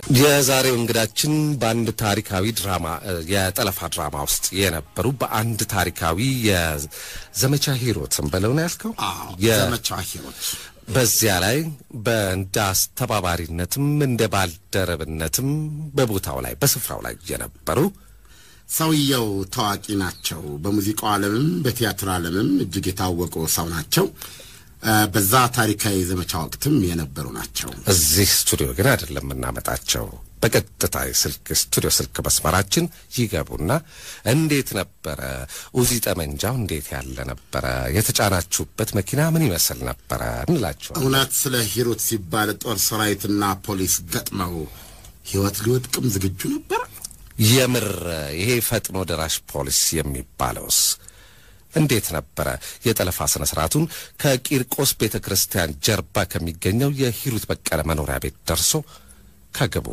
የዛሬው እንግዳችን በአንድ ታሪካዊ ድራማ የጠለፋ ድራማ ውስጥ የነበሩ በአንድ ታሪካዊ የዘመቻ ሂሮትን በለው ነው ያልከው? የ- ዘመቻ ሂሮት በዚያ ላይ በእንደ አስተባባሪነትም እንደ ባልደረብነትም በቦታው ላይ በስፍራው ላይ የነበሩ ሰውየው ታዋቂ ናቸው። በሙዚቃው ዓለምም በቲያትር ዓለምም እጅግ የታወቁ ሰው ናቸው። እ፣ በዛ ታሪካዊ ዘመቻ ወቅትም የነበሩ ናቸው። እዚህ ስቱዲዮ ግን አይደለም የምናመጣቸው። በቀጥታ የስልክ ስቱዲዮ ስልክ መስመራችን ይገቡና እንዴት ነበረ ኡዚ ጠመንጃው እንዴት ያለ ነበረ፣ የተጫናችሁበት መኪና ምን ይመስል ነበረ እንላቸዋል። እውነት ስለ ሂሩት ሲባል ጦር ሰራዊትና ፖሊስ ገጥመው ሕይወት ሊወድቅም ዝግጁ ነበር። የምር ይሄ ፈጥኖ ደራሽ ፖሊስ የሚባለውስ እንዴት ነበረ? የጠለፋ ስነ ስርዓቱን ከቂርቆስ ቤተ ክርስቲያን ጀርባ ከሚገኘው የሂሩት በቀለ መኖሪያ ቤት ደርሶ ከግቡ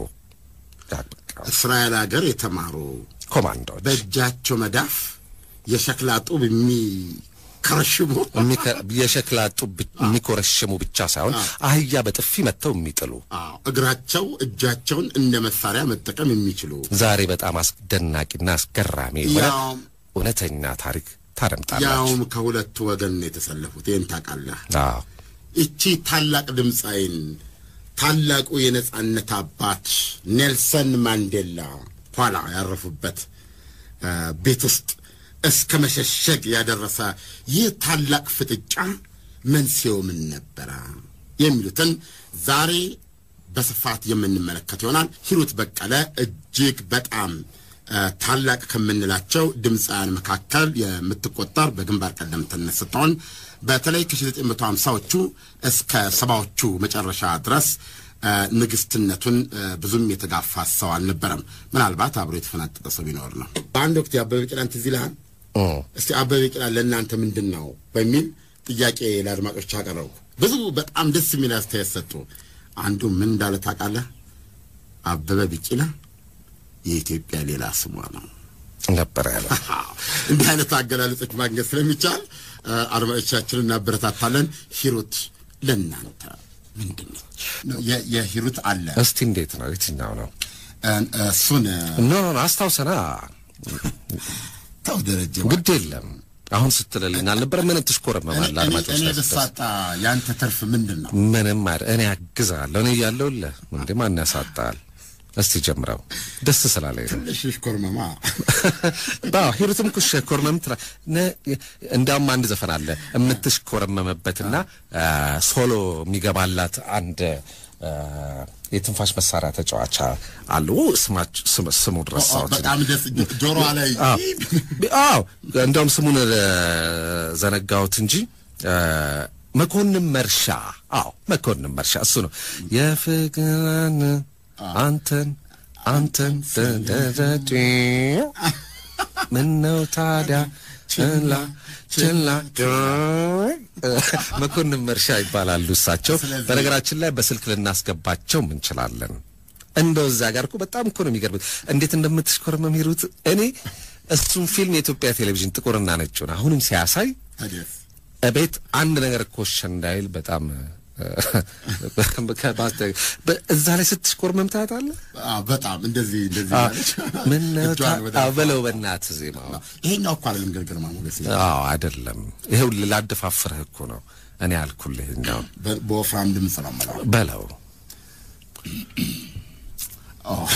እስራኤል ሀገር የተማሩ ኮማንዶዎች በእጃቸው መዳፍ የሸክላ ጡብ የሚከረሽሙ የሚከ- የሸክላ ጡብ ብ- የሚኮረሽሙ ብቻ ሳይሆን አህያ በጥፊ መጥተው የሚጥሉ አዎ፣ እግራቸው እጃቸውን እንደ መሳሪያ መጠቀም የሚችሉ ዛሬ በጣም አስደናቂና አስገራሚ የሆነ ያውም እውነተኛ ታሪክ ታደምጣላችሁ። ያውም ከሁለቱ ወገን ነው የተሰለፉት። ይህን ታውቃለህ? አዎ ይቺ ታላቅ ድምፃዊን ታላቁ የነጻነት አባት ኔልሰን ማንዴላ ኋላ ያረፉበት እ፣ ቤት ውስጥ እስከ መሸሸግ ያደረሰ ይህ ታላቅ ፍጥጫ መንስኤው ምን ነበረ? የሚሉትን ዛሬ በስፋት የምንመለከት ይሆናል። ሂሩት በቀለ እጅግ በጣም እ፣ ታላቅ ከምንላቸው ድምፃውያን መካከል የምትቆጠር በግንባር ቀደምትነት ስትሆን በተለይ ከ1950ዎቹ እስከ ሰባዎቹ መጨረሻ ድረስ እ፣ ንግስትነቱን እ፣ ብዙም የተጋፋ ሰው አልነበረም። ምናልባት አብሮ የተፈናጠጠ ሰው ቢኖር ነው። በአንድ ወቅት የአበበ ቢቂላን ትዝ ይልሃል? እስቲ አበበ ቢቂላ ለእናንተ ምንድን ነው በሚል ጥያቄ ለአድማጮች አቀረቡ። ብዙ በጣም ደስ የሚል አስተያየት ሰጡ። አንዱ ምን እንዳለ ታውቃለህ? አበበ ቢቂላ የኢትዮጵያ ሌላ ስሟ ነው። ነበር ያለው። እንዲህ አይነት አገላለጾች ማግኘት ስለሚቻል እ፣ አድማጮቻችንን እናበረታታለን። ሂሩት ለእናንተ ምንድን ነች? የ- የሂሩት አለ እስቲ እንዴት ነው? የትኛው ነው? እ፣ እሱን እ፣ ኖ ኖ ኖ፣ አስታውሰና። ተው ደረጀ ግድ የለም አሁን ስትልልኝ አልነበረ? ምን ትሽኮረመማለህ? እኔ- አድማጮች እኔ ላይ ስትደርስ ብሳጣ ያንተ ትርፍ ምንድን ነው? ምንም አይደል። እኔ አግዛለሁ። እኔ እያለሁልህ እንዴ ማን ያሳጣል? እስቲ ጀምረው። ደስ ስላለኝ ነው። ትንሽ ኮርመማ አዎ ሂሩትም ኩሽ ኮርመም ትራ ነ- እንዲያውም አንድ ዘፈን አለ የምትሽኮረመመበትና አ፣ ሶሎ የሚገባላት አንድ አ፣ የትንፋሽ መሳሪያ ተጫዋች አሉ። ስማች ስም- ስሙ ድረስ በጣም ደስ ጆሮዋ ላይ አዎ እንደውም ስሙን እ፣ ዘነጋሁት እንጂ እ፣ መኮንን መርሻ። አዎ መኮንን መርሻ እሱ ነው። የፍቅርን አንተን አንተን ተደረድ ምነው ታዲያ ችላ ችላ መኮንን መርሻ ይባላሉ እሳቸው። ስለዚህ- በነገራችን ላይ በስልክ ልናስገባቸው እንችላለን። እንደው እዛ ጋር እኮ በጣም እኮ ነው የሚገርምት እንዴት እንደምትሽኮረመም ሂሩት። እኔ እሱን ፊልም የኢትዮጵያ ቴሌቪዥን ጥቁርና ነጩን አሁንም ሲያሳይ ታዲያስ እቤት አንድ ነገር ኮሽ እንዳይል በጣም በ- እዛ ላይ ስትሽኮርመም ታያታለህ። አዎ፣ በጣም እንደዚህ እንደዚህ ማለች ምን ነው ታ- እጇን ወደ አዎ፣ በለው በእናትህ ዜማው ይሄኛው እኮ አይደለም ግን ግርማ ሞገስ አዎ አይደለም። ይሄው ላደፋፍርህ እኮ ነው እኔ አልኩልህ። እኛው በ- በወፍራም ድምፅ ነው የምለው። በለው አዎ።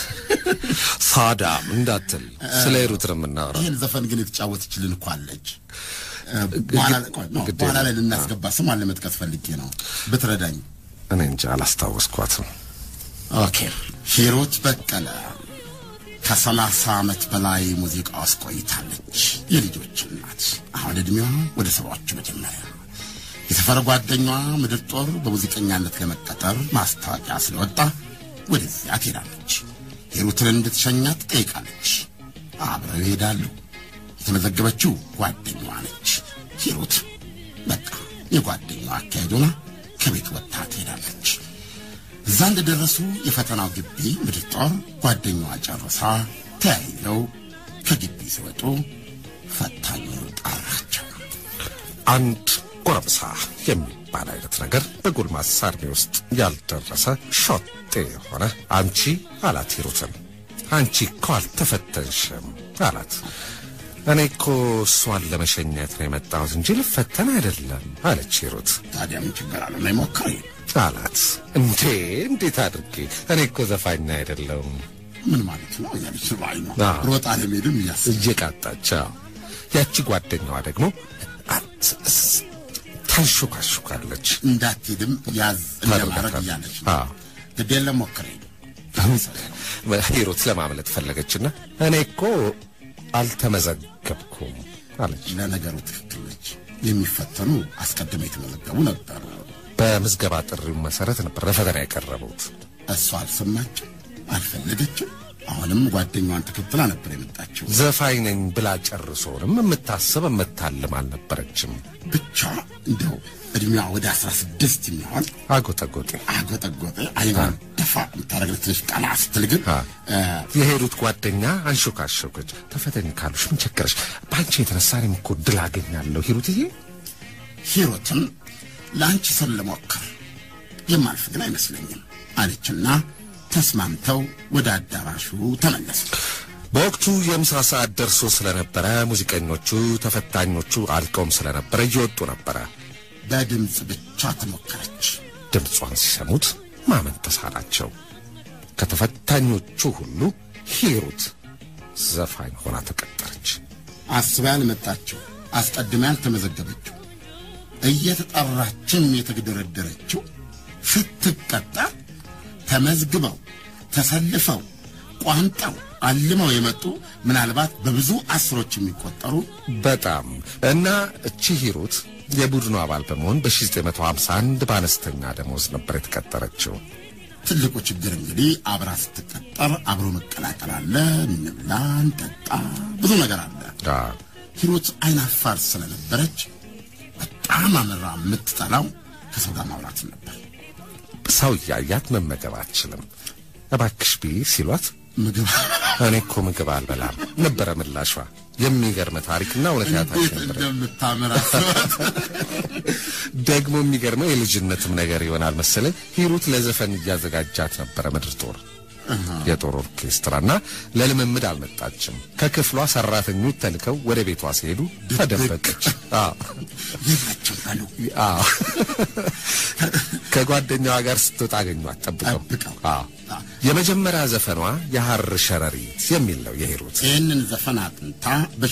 ሳዳም እንዳትል ስለ ሂሩት ነው የምናወራው። ይህን ዘፈን ግን የተጫወተችልን እኮ አለች። እ፣ በኋላ ላይ- ቆይ፣ ኖ፣ ግድ በኋላ ላይ የለም። ልናስገባ ስሟን ለመጥቀስ ፈልጌ ነው ብትረዳኝ። እኔ እንጂ አላስታወስኳትም። ኦኬ ሂሩት በቀለ ከሰላሳ ዓመት በላይ ሙዚቃ ውስጥ ቆይታለች። የልጆች እናት አሁን ዕድሜዋ ወደ ሰባዎቹ መጀመሪያ። የሰፈር ጓደኛዋ ምድር ጦር በሙዚቀኛነት ለመቀጠር ማስታወቂያ ስለወጣ ወደዚያ ትሄዳለች። ሂሩትን እንድትሸኛት ትጠይቃለች። አብረው ይሄዳሉ። የተመዘገበችው ጓደኛዋ ነች። ሂሩት በቃ የጓደኛዋ አካሄድ ሆና ከቤት ወጥታ ትሄዳለች። እዛ እንደደረሱ የፈተናው ግቢ ምድር ጦር ጓደኛዋ ጨርሳ ተያይዘው ከግቢ ሲወጡ ፈታኙ ጠራቸው። አንድ ጎረምሳ የሚባል የሚባል አይነት ነገር በጎልማሳ ዕድሜ ውስጥ ያልደረሰ ሾጤ የሆነ አንቺ አላት ሂሩትን። አንቺ እኮ አልተፈተንሽም አላት። እኔ እኮ እሷን ለመሸኘት ነው የመጣሁት እንጂ ልፈተን አይደለም አለች ሂሩት። ታዲያ ምን ችግር አለ? ነይ ሞክሪ አላት። እንዴ እንዴት አድርጌ? እኔ እኮ ዘፋኝ አይደለሁም። ምን ማለት ነው? ያለች ባይ ነው አዎ። ሮጣ ለመሄድም እያስብ እየቃጣች አዎ። ያቺ ጓደኛዋ ደግሞ አ- ስ- ስ- ታንሾካሾካለች። እንዳትሄድም ያዝ እንደማድረግ እያለች ነው። አዎ። ግድ የለም ሞክሪ። ሂሩት ለማምለጥ ፈለገችና እኔ እኮ አልተመዘገብኩም አለች። ለነገሩ ትክክል ነች። የሚፈተኑ አስቀድመው የተመዘገቡ ነበሩ። በምዝገባ ጥሪው መሰረት ነበር ለፈተና የቀረቡት። እሷ አልሰማችም፣ አልፈለገችም። አሁንም ጓደኛዋን ተከትላ ነበር የመጣችው። ዘፋኝ ነኝ ብላ ጨርሶንም የምታስብ የምታልም አልነበረችም። ብቻ እንደው እድሜዋ ወደ አስራ ስድስት የሚሆን አጎጠጎጤ አጎጠጎጠ አይኗን ደፋ የምታደርግ ትንሽ ቀና ስትል ግን አ። እ፣ የሄዱት ጓደኛ አንሾካሾከች። ተፈተኝ ካሉሽ ምን ቸገረሽ? በአንቺ የተነሳ እኔም እኮ ድል አገኛለሁ ሂሩትዬ። ሂሩትም ለአንቺ ስል ልሞክር የማልፍ ግን አይመስለኝም አለችና ተስማምተው ወደ አዳራሹ ተመለሱ። በወቅቱ የምሳ ሰዓት ደርሶ ስለነበረ ሙዚቀኞቹ፣ ተፈታኞቹ አልቀውም ስለነበረ እየወጡ ነበረ። በድምፅ ብቻ ተሞከረች። ድምጿን ሲሰሙት ማመን ተሳናቸው። ከተፈታኞቹ ሁሉ ሂሩት ዘፋኝ ሆና ተቀጠረች። አስባ ያልመጣችው አስቀድማ ያልተመዘገበችው እየተጠራችም የተግደረደረችው ስትቀጠር ተመዝግበው ተሰልፈው ቋንጠው አልመው የመጡ ምናልባት በብዙ አስሮች የሚቆጠሩ በጣም እና እቺ ሂሩት የቡድኑ አባል በመሆን በ1951 በአነስተኛ ደሞዝ ነበር የተቀጠረችው። ትልቁ ችግር እንግዲህ አብራ ስትቀጠር አብሮ መቀላቀል አለ። እንብላ፣ እንጠጣ፣ ብዙ ነገር አለ። አ፣ ሂሩት አይናፋር ስለነበረች በጣም አምራ የምትጠላው ከሰው ጋር ማውራት ነበር። ሰው እያያት መመገብ አትችልም። እባክሽ ቢ ሲሏት ምግብ እኔ እኮ ምግብ አልበላም ነበረ ምላሿ። የሚገርም ታሪክና እውነት ያታች እንዴት ነበር። እንደምታምር አስባት። ደግሞ የሚገርመው የልጅነትም ነገር ይሆናል መሰለኝ ሂሩት ለዘፈን እያዘጋጃት ነበረ ምድር ጦር የጦር ኦርኬስትራና ለልምምድ አልመጣችም። ከክፍሏ ሰራተኞች ተልከው ወደ ቤቷ ሲሄዱ ተደበቀች። አዎ የላቸው አሉ አዎ ከጓደኛዋ ጋር ስትወጣ አገኟት ጠብቀው። ጠብቀው። አዎ የመጀመሪያ ዘፈኗ የሐር ሸረሪት የሚል ነው የሂሩት። ይህንን ዘፈን አጥንታ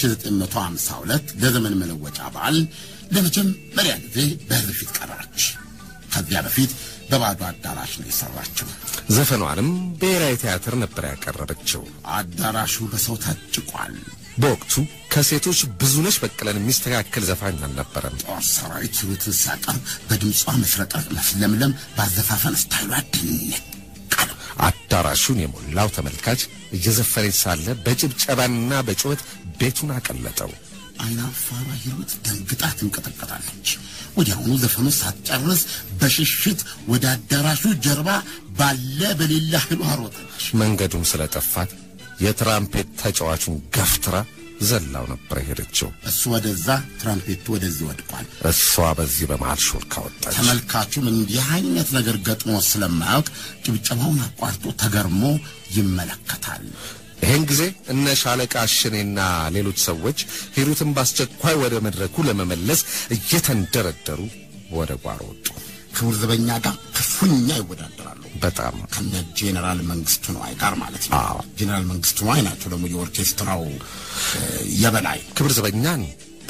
በ1952 ለዘመን መለወጫ በዓል ለመጀመሪያ ጊዜ በሕዝብ ፊት ቀረበች። ከዚያ በፊት በባዶ አዳራሽ ነው የሰራችው። ዘፈኗንም ብሔራዊ ቲያትር ነበር ያቀረበችው። አዳራሹ በሰው ታጭቋል። በወቅቱ ከሴቶች ብዙነሽ በቀለን የሚስተካከል ዘፋኝ አልነበረም። ጦር ሰራዊት ሂሩትን ሲያቀርብ በድምጿ መፍረቀቅ፣ መፍለምለም፣ ባዘፋፈን ስታይሏ ድንቅ አለው። አዳራሹን የሞላው ተመልካች እየዘፈነች ሳለ በጭብጨባና በጩኸት ቤቱን አቀለጠው። አይናፋሯ ሂሩት ደንግጣ ትንቀጠቀጣለች። ወዲያውኑ ዘፈኑ ሳትጨርስ በሽሽት ወደ አዳራሹ ጀርባ ባለ በሌላ ኃይሏ ሮጠች። መንገዱም ስለጠፋት የትራምፔት ተጫዋቹን ገፍትራ ዘላው ነበር የሄደችው። እሱ ወደዛ፣ ትራምፔቱ ወደዚህ ወድቋል። እሷ በዚህ በመሃል ሾልካ ወጣች። ተመልካቹም እንዲህ አይነት ነገር ገጥሞ ስለማያውቅ ጭብጨባውን አቋርጦ ተገርሞ ይመለከታል። ይህን ጊዜ እነ ሻለቃ አሽኔና ሌሎች ሰዎች ሂሩትን በአስቸኳይ ወደ መድረኩ ለመመለስ እየተንደረደሩ ወደ ጓሮ ወጡ። ክቡር ዘበኛ ጋር ክፉኛ ይወዳደራሉ። በጣም ከነ ጄኔራል መንግስቱ ነዋይ ጋር ማለት ነው። አዎ። ጄኔራል መንግስቱ ነዋይ ናቸው ደግሞ የኦርኬስትራው እ፣ የበላይ ክብር ዘበኛን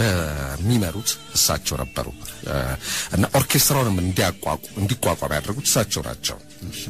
በሚመሩት እሳቸው ነበሩ እ፣ እና ኦርኬስትራውንም እንዲያቋቁ እንዲቋቋም ያደረጉት እሳቸው ናቸው።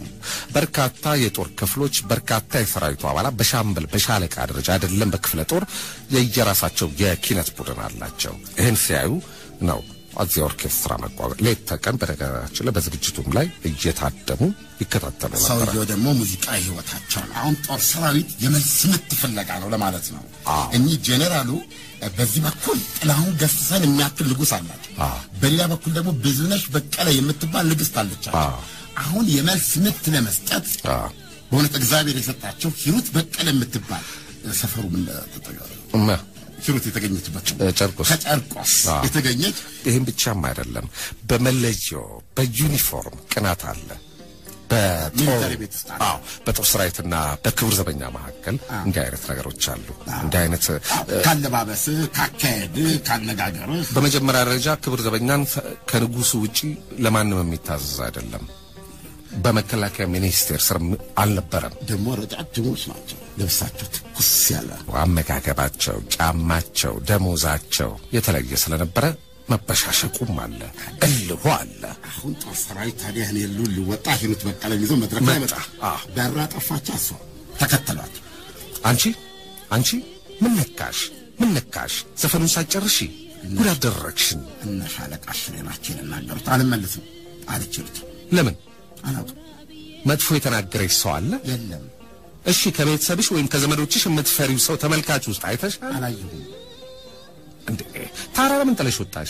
በርካታ የጦር ክፍሎች፣ በርካታ የሰራዊቱ አባላት በሻምበል በሻለቃ ደረጃ አይደለም በክፍለ ጦር የየራሳቸው የኪነት ቡድን አላቸው። ይህን ሲያዩ ነው እዚህ ኦርኬስትራ መቋቋም ሌት ተቀን በነገራችን ላይ በዝግጅቱም ላይ እየታደሙ ይከታተሉ ነበር። ሰውየው ደግሞ ሙዚቃ ህይወታቸው ነው። አሁን ጦር ሰራዊት የመልስ ምት ፍለጋ ነው ለማለት ነው። አዎ። እኚህ ጄኔራሉ እ፣ በዚህ በኩል ጥላሁን ገስሰን የሚያክል ንጉሥ አላቸው። አዎ። በሌላ በኩል ደግሞ ብዙነሽ በቀለ የምትባል ንግሥት አለቻቸው። አዎ። አሁን የመልስ ምት ለመስጠት አዎ። በእውነት እግዚአብሔር የሰጣቸው ሂሩት በቀለ የምትባል እ፣ ሰፈሩ ምን እ፣ እመ ሂሩት የተገኘችበት እ፣ ጨርቆስ ከጨርቆስ አዎ። የተገኘች ይህም ብቻም አይደለም። በመለዮ በዩኒፎርም ቅናት አለ። በጦር ሚሊተሪ ቤት ውስጥ አለ። አዎ፣ በጦር ሰራዊትና በክቡር ዘበኛ መካከል እንዲህ አይነት ነገሮች አሉ። እንዲህ አይነት እ፣ ካለባበስህ፣ ካካሄድ፣ ካነጋገርህ በመጀመሪያ ደረጃ ክቡር ዘበኛን ከንጉሱ ውጪ ለማንም የሚታዘዝ አይደለም። በመከላከያ ሚኒስቴር ስር አልነበረም። ደግሞ ረጃጅሞች ናቸው። ልብሳቸው ትኩስ ያለ አመጋገባቸው፣ ጫማቸው፣ ደሞዛቸው የተለየ ስለነበረ መበሻሸቁም አለ፣ እልሁ አለ። አሁን ጦር ሰራዊት ታዲያ እኔ ሉ ሊወጣ ሂሩት በቀለን ይዞ መድረክ ላይ መጣ። አዎ። በራ ጠፋች። እሷ ተከተሏት። አንቺ አንቺ ምን ነካሽ? ምን ነካሽ? ዘፈኑን ሳትጨርሺ ጉድ አደረግሽኝ። እነ ሻለቃ ሽሬ ናቸው የናገሩት። አልመልስም አለች ሂሩት። ለምን አላውቅም መጥፎ የተናገረች ሰው አለ? የለም እሺ ከቤተሰብሽ ወይም ከዘመዶችሽ የምትፈሪው ሰው ተመልካች ውስጥ አይተሻል አላየሁም። እንዴ? ታዲያ ለምን ጥለሽ ወጣሽ?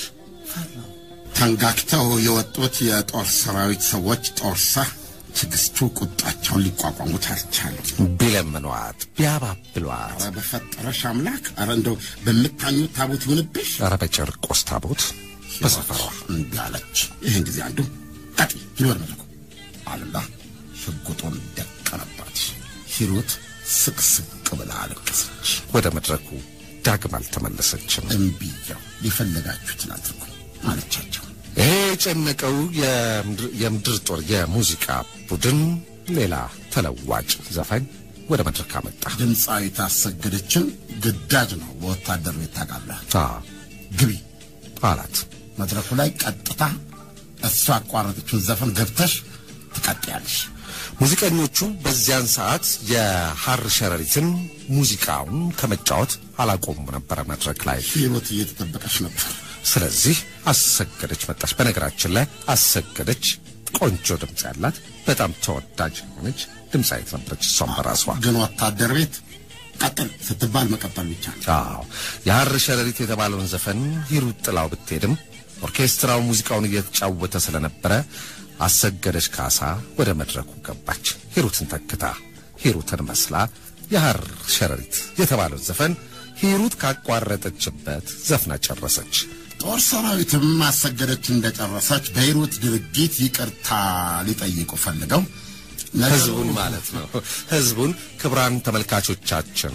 ተንጋግተው የወጡት የጦር ሰራዊት ሰዎች ጦርሳ ትዕግስቱ ቁጣቸውን ሊቋቋሙት አልቻሉም። ቢለምኗት ቢያባብሏት፣ ኧረ በፈጠረሽ አምላክ፣ ኧረ እንደው በምታኙት ታቦት ይሁንብሽ ኧረ በጨርቆስ ታቦት በሰፈሯ እምቢ አለች። ይህን ጊዜ አንዱ ቀጢ ይልወር መለኩ አሉላ ሽጉጡን ደቀነባት። ሂሩት ስቅስቅ ብላ አለቀሰች። ወደ መድረኩ ዳግም አልተመለሰችም። እምቢያው የፈለጋችሁትን አድርጉ አለቻቸው። ይሄ የጨነቀው የምድር- የምድር ጦር የሙዚቃ ቡድን ሌላ ተለዋጭ ዘፋኝ ወደ መድረክ አመጣ። ድምፃዊት አሰገደችን ግዳጅ ነው በወታደር ቤት ታውቃለህ። አ ግቢ አላት። መድረኩ ላይ ቀጥታ እሷ ያቋረጠችውን ዘፈን ገብተሽ ትቀጥያለሽ። ሙዚቀኞቹ በዚያን ሰዓት የሐር ሸረሪትን ሙዚቃውን ከመጫወት አላቆሙ ነበረ መድረክ ላይ። ሂሩት እየተጠበቀች ነበር። ስለዚህ አሰገደች መጣች። በነገራችን ላይ አሰገደች ቆንጆ ድምፅ ያላት በጣም ተወዳጅ የሆነች ድምፃዊት ነበረች። እሷም በራሷ ግን ወታደር ቤት ቀጥል ስትባል መቀጠል ብቻ ነው። አዎ የሐር ሸረሪት የተባለውን ዘፈን ሂሩት ጥላው ብትሄድም ኦርኬስትራው ሙዚቃውን እየተጫወተ ስለነበረ አሰገደች ካሳ ወደ መድረኩ ገባች። ሂሩትን ተክታ ሂሩትን መስላ የሐር ሸረሪት የተባለውን ዘፈን ሂሩት ካቋረጠችበት ዘፍና ጨረሰች። ጦር ሰራዊትም አሰገደች እንደጨረሰች በሂሩት ድርጊት ይቅርታ ሊጠይቁ ፈልገው ነገሩ- ህዝቡን ማለት ነው። ህዝቡን ክቡራን ተመልካቾቻችን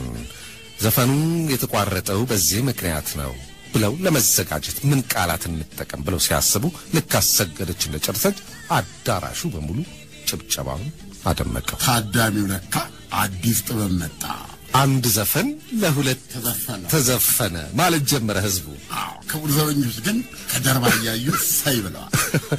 ዘፈኑ የተቋረጠው በዚህ ምክንያት ነው ብለው ለመዘጋጀት ምን ቃላት እንጠቀም ብለው ሲያስቡ ልክ አሰገደች እንደጨረሰች አዳራሹ በሙሉ ጭብጨባውን አደመቀው። ታዳሚው ለካ አዲስ ጥበብ መጣ አንድ ዘፈን ለሁለት ተዘፈነ። ተዘፈነ ማለት ጀመረ ህዝቡ። አዎ ክቡር ዘበኞች ግን ከጀርባ እያዩ ሳይ ብለዋል።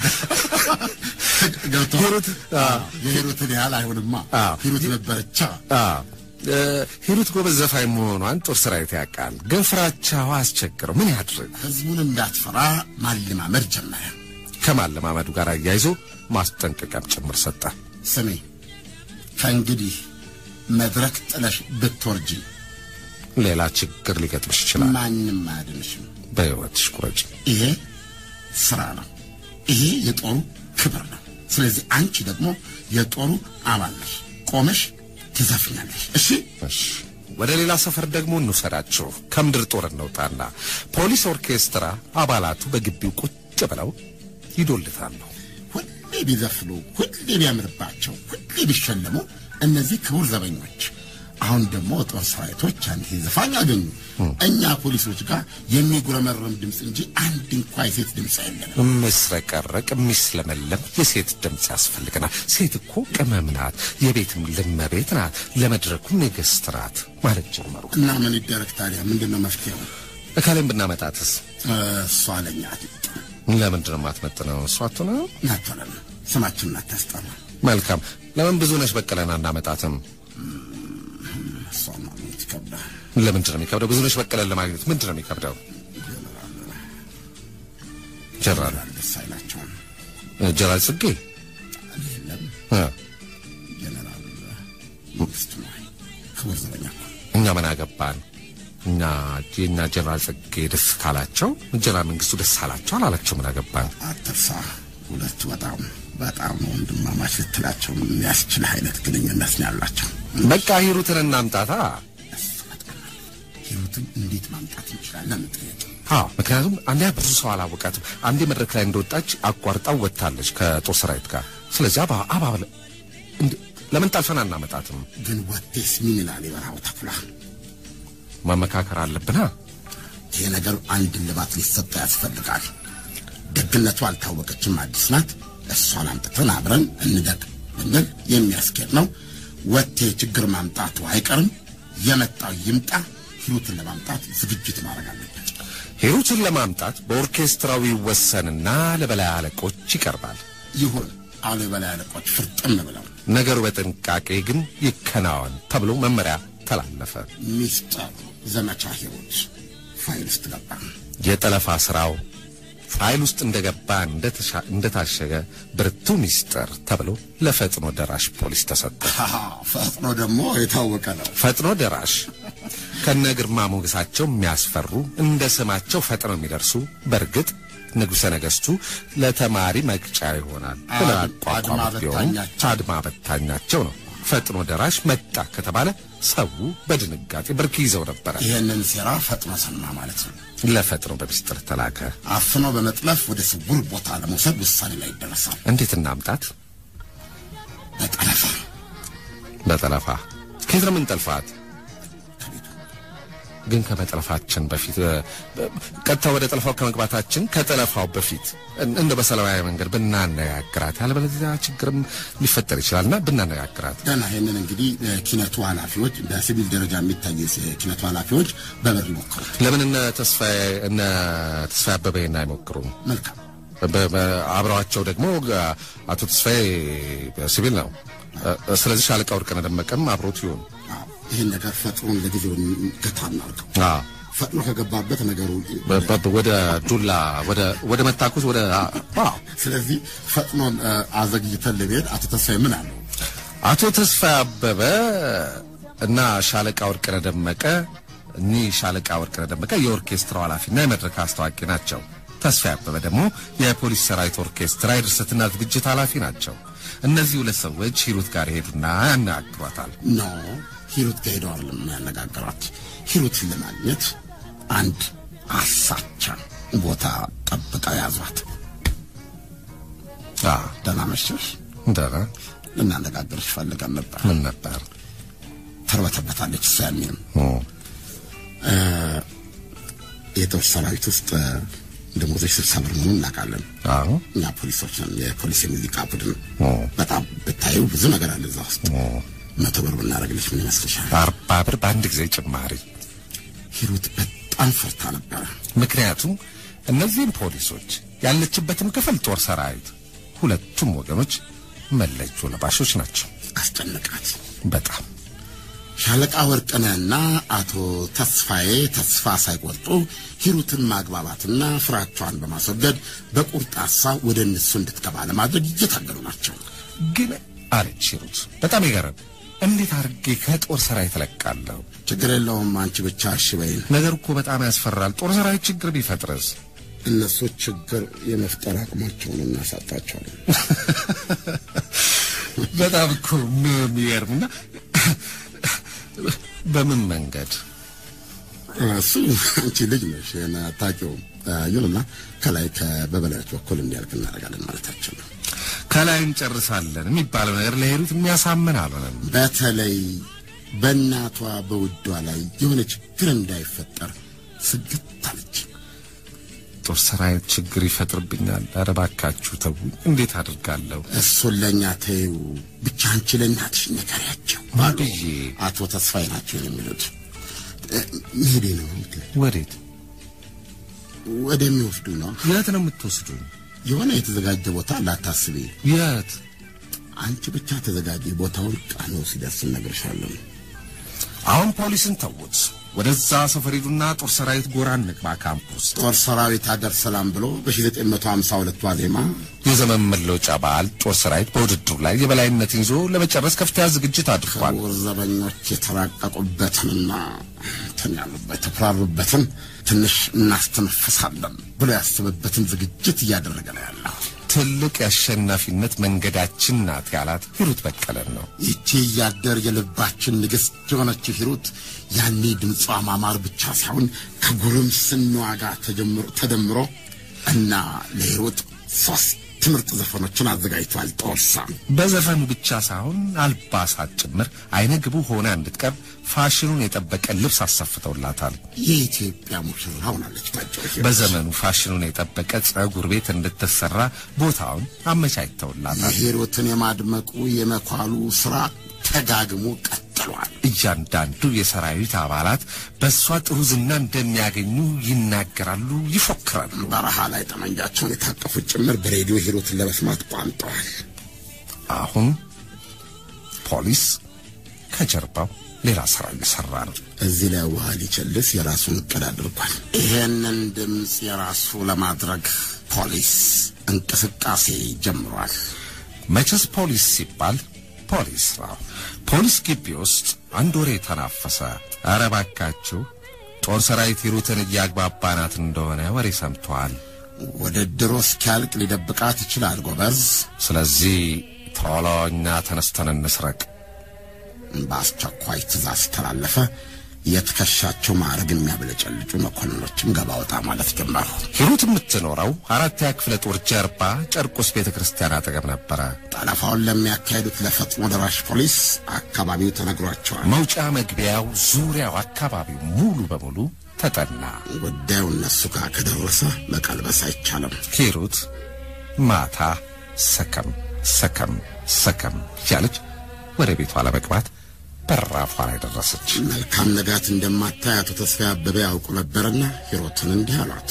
ገብተዋል። ሂሩት፣ አዎ፣ የሂሩትን ያህል አይሆንማ። አዎ። ሂሩት ነበረቻ። አዎ እ፣ ሂሩት ጎበዝ ዘፋኝ መሆኗን ጦር ሰራዊት ያውቃል። ግን ፍራቻዋ አስቸግረው ምን ያድርግ? ህዝቡን እንዳትፈራ ማለማመድ ጀመረ። ከማለማመዱ ጋር አያይዞ ማስጠንቀቂያም ጭምር ሰጠ። ስሜ ከእንግዲህ መድረክ ጥለሽ ብትወርጂ ሌላ ችግር ሊገጥምሽ ይችላል። ማንም አያድንሽም። በሕይወትሽ ቁረጭ። ይሄ ስራ ነው። ይሄ የጦሩ ክብር ነው። ስለዚህ አንቺ ደግሞ የጦሩ አባል ነሽ። ቆመሽ ትዘፍኛለሽ። እሺ እሺ፣ ወደ ሌላ ሰፈር ደግሞ እንውሰዳችሁ። ከምድር ጦር እንውጣና ፖሊስ ኦርኬስትራ አባላቱ በግቢው ቁጭ ብለው ይዶልታሉ። ሁሌ ቢዘፍኑ፣ ሁሌ ቢያምርባቸው፣ ሁሌ ቢሸለሙ እነዚህ ክቡር ዘበኞች አሁን ደግሞ ጦር ሰራዊቶች አንድ ዘፋኝ አገኙ። እኛ ፖሊሶች ጋር የሚጉረመረም ድምፅ እንጂ አንድ እንኳ የሴት ድምፅ የለንም። የሚስረቀረቅ የሚስለመለም የሴት ድምፅ ያስፈልገናል። ሴት እኮ ቅመም ናት፣ የቤትም ልመቤት ናት፣ ለመድረኩም ንግሥት ናት ማለት ጀመሩ። እና ምን ይደረግ ታዲያ? ምንድን ነው መፍትሄው? እካሌም ብናመጣትስ እሷ ለኛ አትጥ ለምንድን ነው የማትመጥነው? እሷ አትሆንም። ናቶለን ስማችንን አታስጠራ። መልካም። ለምን ብዙ ነሽ በቀለን አናመጣትም? እሷ ማግኘት ይከብዳል። ለምንድን ነው የሚከብደው? ብዙ ነሽ በቀለን ለማግኘት ምንድን ነው የሚከብደው? ጀነራል ደስ አይላቸውም። ጀነራል ጽጌ የለም እ ጀነራል መንግስቱ ነው። ክቡር ዘበኛ እኮ እኛ ምን አገባን? እኛ የእኛ ጀነራል ጽጌ ደስ ካላቸው ጀነራል መንግስቱ ደስ አላቸው አላላቸው ምን አገባን? አትርሳ። ሁለቱ በጣም በጣም ወንድማማች ልትላቸው የሚያስችል አይነት ግንኙነት ነው ያላቸው። በቃ ሂሩትን እናምጣታ። ሂሩትን እንዴት ማምጣት እንችላለን። ጥያቄ አዎ ምክንያቱም አንዴ ብዙ ሰው አላወቃትም። አንዴ መድረክ ላይ እንደወጣች አቋርጣው ወጥታለች ከጦር ሰራዊት ጋር። ስለዚህ አባ አባብለ እንዴ ለምን ጠልፈን አናመጣትም? ግን ወቴስ ምን ይላል የበረሃው ተኩላ? መመካከር አለብና ይሄ ነገር አንድ ልባት ሊሰጠ ያስፈልጋል። ደግነቱ አልታወቀችም፣ አዲስ ናት። እሷን አምጥተን አብረን እንደግ ብንል የሚያስኬድ ነው። ወቴ ችግር ማምጣቱ አይቀርም። የመጣው ይምጣ። ሂሩትን ለማምጣት ዝግጅት ማድረግ አለበት። ሂሩትን ለማምጣት በኦርኬስትራው ይወሰንና ለበላይ አለቆች ይቀርባል። ይሁን አሉ የበላይ አለቆች ፍርጥም ብለው ነገሩ በጥንቃቄ ግን ይከናወን ተብሎ መመሪያ ተላለፈ። ሚስጥር ዘመቻ ሂሩት ፋይል ውስጥ ገባ። የጠለፋ ስራው ፋይል ውስጥ እንደገባ እንደተሻ- እንደታሸገ ብርቱ ሚስጥር ተብሎ ለፈጥኖ ደራሽ ፖሊስ ተሰጠ። ሃሃ፣ ፈጥኖ ደግሞ የታወቀ ነው። ፈጥኖ ደራሽ ከነ ግርማ ሞገሳቸው የሚያስፈሩ እንደ ስማቸው ፈጥነው የሚደርሱ በእርግጥ ንጉሠ ነገሥቱ ለተማሪ መቅጫ ይሆናል ብለው አድማ ያቋቋሙት ቢሆኑም በታኛቸው። አድማ በታኛቸው ነው። ፈጥኖ ደራሽ መጣ ከተባለ ሰው በድንጋጤ ብርክ ይዘው ነበረ። ይህንን ሴራ ፈጥኖ ሰማ ማለት ነው። ለፈጥኖ በሚስጥር ተላከ። አፍኖ በመጥለፍ ወደ ስውር ቦታ ለመውሰድ ውሳኔ ላይ ይደረሳል። እንዴት እናምጣት? በጠለፋ በጠለፋ ከየት ነው የምንጠልፋት? ከቤቱ ግን ከመጠለፋችን በፊት እ፣ ቀጥታ ወደ ጠለፋው ከመግባታችን ከጠለፋው በፊት እን- እንደ በሰላማዊ መንገድ ብናነጋግራት፣ ያለበለዚያ ችግርም ሊፈጠር ይችላልና ብናነጋግራት። ገና ይህንን እንግዲህ የኪነቱ ኃላፊዎች በሲቪል ደረጃ የሚታዩ የኪነቱ ኃላፊዎች በበር ይሞክሩት። ለምን እነ ተስፋዬ እነ ተስፋዬ አበበ ይሄን አይሞክሩም? መልካም በ- በ- አብረዋቸው ደግሞ አ- አቶ ተስፋዬ ሲቪል ነው። እ፣ ስለዚህ ሻለቃ ወርቅነህ ደመቀም አብሮት ይሁን። አዎ፣ ይህን ነገር ፈጥኖን ለጊዜው ገታ እናድርገው። አዎ ፈጥኖ ከገባበት ነገሩ በ- በ- ወደ ዱላ ወደ ወደ መታኮስ ወደ አዎ ስለዚህ ፈጥኖን እ፣ አዘግይተን ለመሄድ አቶ ተስፋዬ ምን አለው? አቶ ተስፋ አበበ እና ሻለቃ ወርቅነህ ደመቀ እኒህ ሻለቃ ወርቅነህ ደመቀ የኦርኬስትራው ኃላፊና የመድረክ አስታዋቂ ናቸው። ተስፋ አበበ ደግሞ የፖሊስ ሰራዊት ኦርኬስትራ የድርሰትና ዝግጅት ኃላፊ ናቸው። እነዚህ ሁለት ሰዎች ሂሩት ጋር ይሄዱና ያነጋግሯታል። ኖ ሂሩት ጋር ሄደው አይደለም ያነጋገሯት። ሂሩትን ለማግኘት አንድ አሳቻ ቦታ ጠብቀው ያዟት። አ ደህና መሸሽ፣ እንደና ልናነጋግርሽ ፈልገን ነበር። ምን ነበር? ተርበተበታለች። እሷ ያሚንም ኦ የጦር ሰራዊት ውስጥ ደሞዞች ስልሳ ብር መሆኑን እናውቃለን። አዎ እኛ ፖሊሶች ነን፣ የፖሊስ የሙዚቃ ቡድን። ኦ በጣም ብታዩ ብዙ ነገር አለ እዛ ውስጥ። ኦ መቶ ብር ብናደርግልሽ ምን ይመስልሻል? አርባ ብር በአንድ ጊዜ ጭማሪ። ሂሩት በጣም ፈርታ ነበረ። ምክንያቱም እነዚህም ፖሊሶች ያለችበትም ክፍል ጦር ሰራዊት፣ ሁለቱም ወገኖች መለዮ ለባሾች ናቸው። አስጨነቃት። በጣም ሻለቃ ወርቅነህና አቶ ተስፋዬ ተስፋ ሳይቆርጡ ሂሩትን ማግባባትና ፍራቿን በማስወገድ በቁርጥ ሀሳብ ወደ እነሱ እንድትገባ ለማድረግ እየታገሉ ናቸው። ግን አለች ሂሩት፣ በጣም ይገርም። እንዴት አድርጌ ከጦር ሰራዊት እለቃለሁ? ችግር የለውም አንቺ ብቻ እሺ በይን። ነገር እኮ በጣም ያስፈራል። ጦር ሰራዊት ችግር ቢፈጥርስ? እነሱ ችግር የመፍጠር አቅማቸውን እናሳጣቸዋለን። በጣም እኮ የሚገርምና በምን መንገድ እሱ አንቺ ልጅ ነሽ ይሄን አታውቂውም። ይሁንና ከላይ በበላዮች በኩል እንዲያልቅ እናደርጋለን ማለታቸው ነው። ከላይ እንጨርሳለን የሚባለው ነገር ለሂሩት የሚያሳምን አልሆነም። በተለይ በእናቷ በውዷ ላይ የሆነ ችግር እንዳይፈጠር ስግት አለች። ጦር ሰራዊት ችግር ይፈጥርብኛል። ኧረ እባካችሁ ተውኝ። እንዴት አድርጋለሁ? እሱን ለእኛ ተይው፣ ብቻ አንቺ ለእናትሽ ንገሪያቸው አሉ ብዬ አቶ ተስፋዬ ናቸው የሚሉት። እ፣ መሄዴ ነው የምትለው? ወዴት ወደሚወስዱ ነው። የት ነው የምትወስዱኝ? የሆነ የተዘጋጀ ቦታ ላታስቢ፣ የት? አንቺ ብቻ ተዘጋጂ። ቦታውን ቃኖ ሲደርስ እነግርሻለሁ። አሁን ፖሊስን ተውት። ወደዛ ሰፈር ሂዱና ጦር ሰራዊት ጎራ እንግባ ካምፕ ውስጥ ጦር ሰራዊት ሀገር ሰላም ብሎ በ1952 ዋዜማ የዘመን መለወጫ በዓል ጦር ሰራዊት በውድድሩ ላይ የበላይነትን ይዞ ለመጨረስ ከፍተኛ ዝግጅት አድርጓል። ክቡር ዘበኞች የተራቀቁበትንና እንትን ያሉበት የተኩራሩበትን ትንሽ እናስተነፍሳለን ብሎ ያስበበትን ዝግጅት እያደረገ ነው ያለው። ትልቅ የአሸናፊነት መንገዳችን ናት ያላት ሂሩት በቀለን ነው። ይቺ እያደር የልባችን ንግሥት የሆነችው ሂሩት ያኔ ድምጿ ማማር ብቻ ሳይሆን ከጉርምስናዋ ጋር ተጀምሮ ተደምሮ እና ለሂሩት ሶስት ምርጥ ዘፈኖችን አዘጋጅቷል። ጦርሳ በዘፈኑ ብቻ ሳይሆን አልባሳት ጭምር አይነ ግቡ ሆና እንድትቀርብ ፋሽኑን የጠበቀ ልብስ አሰፍተውላታል። የኢትዮጵያ ሙሽራ ሆናለች። ባጭሩ ሂሩት በዘመኑ ፋሽኑን የጠበቀ ጸጉር ቤት እንድትሰራ ቦታውን አመቻችተውላታል። ሂሩትን የማድመቁ የመኳሉ ስራ ተጋግሞ ቀጥሏል። እያንዳንዱ የሰራዊት አባላት በእሷ ጥሩ ዝና እንደሚያገኙ ይናገራሉ፣ ይፎክራሉ። በረሃ ላይ ጠመንጃቸውን የታጠፉት ጭምር በሬዲዮ ሂሩትን ለመስማት ቋምጠዋል። አሁን ፖሊስ ከጀርባው ሌላ ስራ እየሰራ ነው። እዚህ ላይ ውሃ ሊቸልስ የራሱን እቅድ አድርጓል። ይሄንን ድምፅ የራሱ ለማድረግ ፖሊስ እንቅስቃሴ ጀምሯል። መቼስ ፖሊስ ሲባል ፖሊስ ነው። ፖሊስ ግቢ ውስጥ አንድ ወሬ ተናፈሰ። ኧረ እባካችሁ ጦር ሰራዊት ሂሩትን እያግባባናት እንደሆነ ወሬ ሰምተዋል። ውድድሩ እስኪያልቅ ሊደብቃት ይችላል ጎበዝ። ስለዚህ ቶሎ እኛ ተነስተን እንስረቅ። በአስቸኳይ ትእዛዝ ተላለፈ። የትከሻቸው ማዕረግ የሚያብለጨልጩ መኮንኖችም ገባ ወጣ ማለት ጀመሩ። ሂሩት የምትኖረው አራተኛ ክፍለ ጦር ጀርባ ጨርቆስ ቤተ ክርስቲያን አጠገብ ነበረ። ጠለፋውን ለሚያካሂዱት ለፈጥኖ ደራሽ ፖሊስ አካባቢው ተነግሯቸዋል። መውጫ መግቢያው፣ ዙሪያው፣ አካባቢው ሙሉ በሙሉ ተጠና። ጉዳዩ እነሱ ጋር ከደረሰ መቀልበስ አይቻልም። ሂሩት ማታ ሰከም ሰከም ሰከም እያለች ወደ ቤቷ ለመግባት በራፏ ላይ ደረሰች። መልካም ነጋት እንደማታይ አቶ ተስፋዬ አበበ ያውቁ ነበርና ሂሩትን እንዲህ አሏት።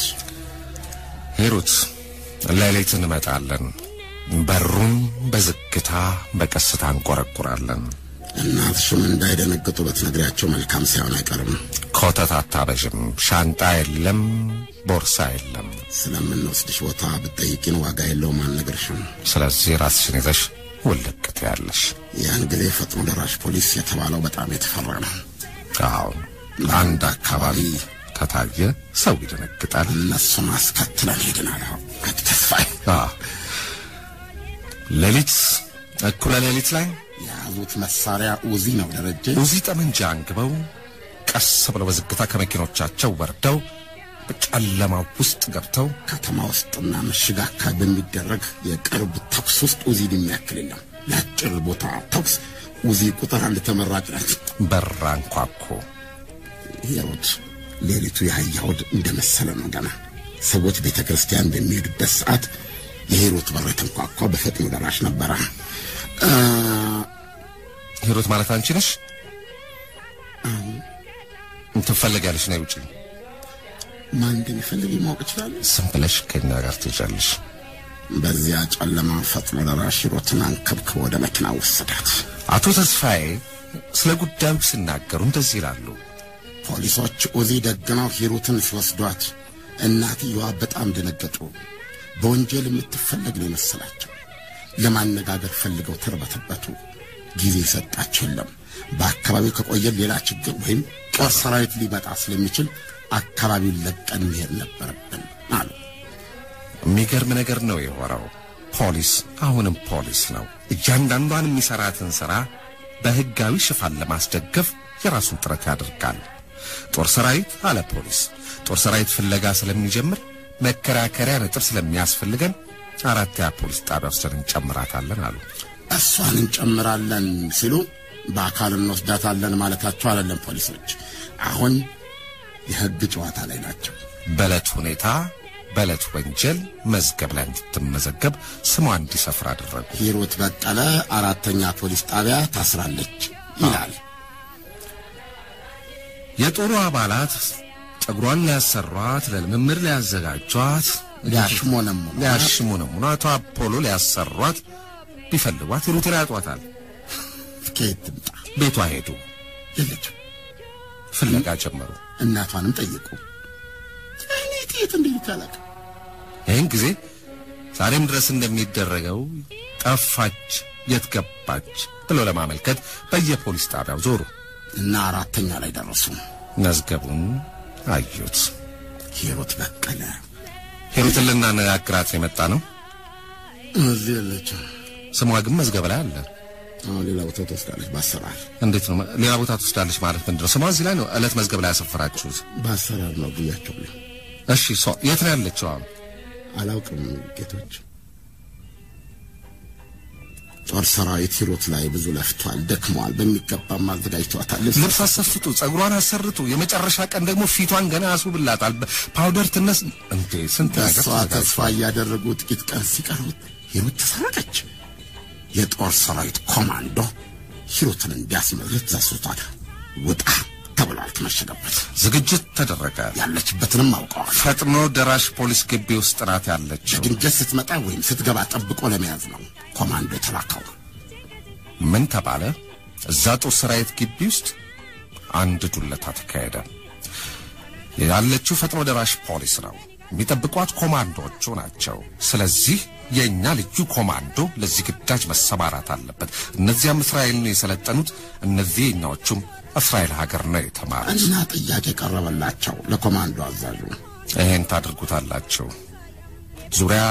ሂሩት ሌሊት እንመጣለን። በሩን በዝግታ በቀስታ እንቆረቁራለን። እናትሽም እንዳይደነግጡ በትነግሪያቸው መልካም ሳይሆን አይቀርም። ኮተት አታበዥም። ሻንጣ የለም፣ ቦርሳ የለም። ስለምንወስድሽ ቦታ ብትጠይቂን ዋጋ የለውም አልነግርሽም። ስለዚህ ራስሽን ይዘሽ ውልቅት ያለሽ ያን ጊዜ ፈጥኖ ደራሽ ፖሊስ የተባለው በጣም የተፈራ ነው። አሁን አንድ አካባቢ ከታየ ሰው ይደነግጣል። እነሱን አስከትለን ሄድናል። አቶ ተስፋዬ አዎ። ሌሊት እኩለ ሌሊት ላይ የያዙት መሳሪያ ኡዚ ነው ደረጀ። ኡዚ ጠመንጃ አንግበው ቀስ ብለው በዝግታ ከመኪኖቻቸው ወርደው በጨለማው ውስጥ ገብተው ከተማ ውስጥና ምሽግ አካባቢ በሚደረግ የቅርብ ተኩስ ውስጥ ኡዚ የሚያክል የለም። ለአጭር ቦታ ተኩስ ኡዚ ቁጥር አንድ ተመራጭ ናት። በር አንኳኩ። ሂሩት ሌሊቱ የአህያ ሆድ እንደመሰለ ነው። ገና ሰዎች ቤተ ክርስቲያን በሚሄዱበት ሰዓት የሂሩት በር የተንኳኳ በፈጥኖ ደራሽ ነበረ። አ፣ ሂሩት ማለት አንቺ ነሽ? ትፈለጊያለሽ፣ ነይ ውጪ። ማን እንደሚፈልግ ማወቅ ይችላል። ዝም ብለሽ ከኛ ጋር ትሄጃለሽ። በዚያ ጨለማ ፈጥኖ ደራሽ ሂሩትን አንከብክቦ ወደ መኪና ወሰዳት። አቶ ተስፋዬ ስለ ጉዳዩ ሲናገሩ እንደዚህ ይላሉ። ፖሊሶች ኡዚ ደግነው ሂሩትን ሲወስዷት እናትየዋ በጣም ደነገጡ። በወንጀል የምትፈለግ ነው የመሰላቸው። ለማነጋገር ፈልገው ተርበተበቱ። ጊዜ ሰጣቸው የለም። በአካባቢው ከቆየን ሌላ ችግር ወይም ጦር ሰራዊት ሊመጣ ስለሚችል አካባቢውን ለቀን መሄድ ነበረብን አሉ። የሚገርም ነገር ነው የሆነው። ፖሊስ አሁንም ፖሊስ ነው። እያንዳንዷን የሚሰራትን ሥራ በሕጋዊ ሽፋን ለማስደገፍ የራሱን ጥረት ያደርጋል። ጦር ሰራዊት አለ ፖሊስ ጦር ሰራዊት ፍለጋ ስለሚጀምር መከራከሪያ ነጥብ ስለሚያስፈልገን አራተኛ ፖሊስ ጣቢያ ወስደን እንጨምራታለን አሉ። እሷን እንጨምራለን ሲሉ በአካል እንወስዳታለን ማለታቸው አይደለም። ፖሊሶች አሁን የሕግ ጨዋታ ላይ ናቸው። በዕለት ሁኔታ በዕለት ወንጀል መዝገብ ላይ እንድትመዘገብ ስሟ እንዲሰፍር አደረጉ። ሂሩት በቀለ አራተኛ ፖሊስ ጣቢያ ታስራለች ይላል። የጦሩ አባላት ጸጉሯን ሊያሰሯት፣ ለልምምድ ሊያዘጋጇት፣ ሊያሽሞነሙ ሊያሽሙነሙኑ አቶ አፖሎ ሊያሰሯት ቢፈልጓት ሂሩትን ያጧታል። ከየት ትምጣ? ቤቷ ሄዱ፣ የለችም። ፍለጋ ጀመሩ። እናቷንም ጠየቁ። እኔ የት እንደሄደች አላውቅም። ይህን ጊዜ ዛሬም ድረስ እንደሚደረገው ጠፋች፣ የት ገባች ብለው ለማመልከት በየፖሊስ ጣቢያው ዞሩ። እና አራተኛ ላይ ደረሱ። መዝገቡን አዩት። ሂሩት በቀለ ሂሩትን ልናነጋግራት የመጣ ነው። እዚህ የለችም። ስሟ ግን መዝገብ ላይ አለ። አሁን ሌላ ቦታ ትወስዳለች በአሰራር እንዴት ነው ሌላ ቦታ ትወስዳለች ማለት ምንድን ነው? ስሟ እዚህ ላይ ነው ዕለት መዝገብ ላይ ያሰፈራችሁት? በአሰራር ነው ብያቸዋለሁ። እሺ እሷ የት ነው ያለችው አሁን? አላውቅም ጌቶች። ጦር ሰራዊት ሂሩት ላይ ብዙ ለፍቷል፣ ደክመዋል። በሚገባም አዘጋጅተዋታል። ልብስ አሰፍቱ፣ ጸጉሯን አሰርቱ፣ የመጨረሻ ቀን ደግሞ ፊቷን ገና ያስውብላታል። ፓውደር ትነስ እንዴ ስንት ነገር በእሷ ተስፋ እያደረጉ ጥቂት ቀን ሲቀሩት ሂሩት ተሰረቀች። የጦር ሰራዊት ኮማንዶ ሂሩትን እንዲያስመልት ዘሱታል። ውጣ ተብሏል። ተመሸገበት ዝግጅት ተደረገ። ያለችበትንም አውቀዋል። ፈጥኖ ደራሽ ፖሊስ ግቢ ውስጥ ናት ያለችው። ድንገት ስትመጣ ወይም ስትገባ ጠብቆ ለመያዝ ነው ኮማንዶ የተላከው። ምን ተባለ? እዛ ጦር ሰራዊት ግቢ ውስጥ አንድ ዱለታ ተካሄደ። ያለችው ፈጥኖ ደራሽ ፖሊስ ነው። የሚጠብቋት ኮማንዶዎቹ ናቸው። ስለዚህ የእኛ ልዩ ኮማንዶ ለዚህ ግዳጅ መሰማራት አለበት። እነዚያም እስራኤል ነው የሰለጠኑት፣ እነዚህ የኛዎቹም እስራኤል ሀገር ነው የተማሩት። እና ጥያቄ ቀረበላቸው ለኮማንዶ አዛዡ። ይሄን ታድርጉታላችሁ። ዙሪያ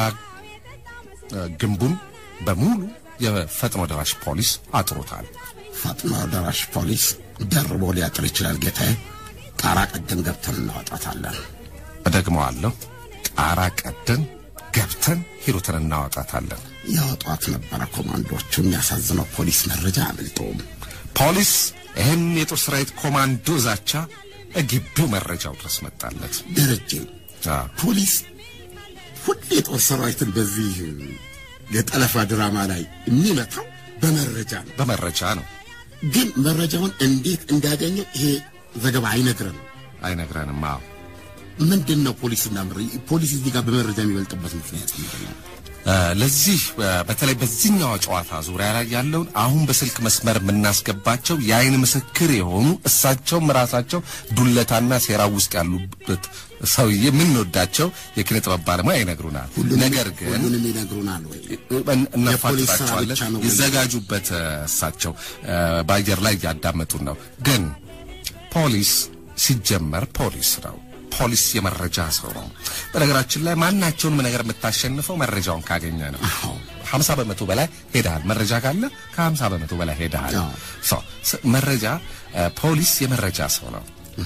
እ፣ ግንቡን በሙሉ የፈጥኖ ደራሽ ፖሊስ አጥሮታል። ፈጥኖ ደራሽ ፖሊስ ደርቦ ሊያጥር ይችላል ጌታዬ። ጣራ ቀደን ገብተን እናወጣታለን። እደግመዋለሁ። ጣራ ቀደን ገብተን ሂሩትን እናወጣታለን። ያወጧት ነበረ ኮማንዶቹ። የሚያሳዝነው ፖሊስ መረጃ አያመልጠውም። ፖሊስ ይህን የጦር ሰራዊት ኮማንዶ ዛቻ ግቢው መረጃው ድረስ መጣለት። ደረጀ አ፣ ፖሊስ ሁሌ የጦር ሰራዊትን በዚህ የጠለፋ ድራማ ላይ የሚመታው በመረጃ ነው። በመረጃ ነው ግን መረጃውን እንዴት እንዳገኘው ይሄ ዘገባ አይነግረንም። አይነግረንም። አዎ ምንድን ነው ፖሊስና መረ- ፖሊስ እዚህ ጋር በመረጃ የሚበልጥበት ምክንያት ምንድን ነው? እ፣ ለዚህ እ፣ በተለይ በዚህኛው ጨዋታ ዙሪያ ላይ ያለውን አሁን በስልክ መስመር የምናስገባቸው የአይን ምስክር የሆኑ እሳቸውም ራሳቸው ዱለታና ሴራ ውስጥ ያሉበት ሰውዬ የምንወዳቸው የኪነ ጥበብ ባለሙያ ይነግሩናል። ነገር ግን ሁሉንም ይነግሩናል ወይ? እን- የፖሊስ ስራ እናፋጥጣቸዋለን። ብቻ ነው ወይ? ይዘጋጁበት። እ፣ እሳቸው እ፣ በአየር ላይ እያዳመጡን ነው። ግን ፖሊስ ሲጀመር ፖሊስ ነው። ፖሊስ የመረጃ ሰው ነው። በነገራችን ላይ ማናቸውንም ነገር የምታሸንፈው መረጃውን ካገኘ ነው። ሀምሳ በመቶ በላይ ሄደሃል። መረጃ ካለ ከሀምሳ በመቶ በላይ ሄደሃል። አዎ። ሰው ስ- መረጃ እ፣ ፖሊስ የመረጃ ሰው ነው።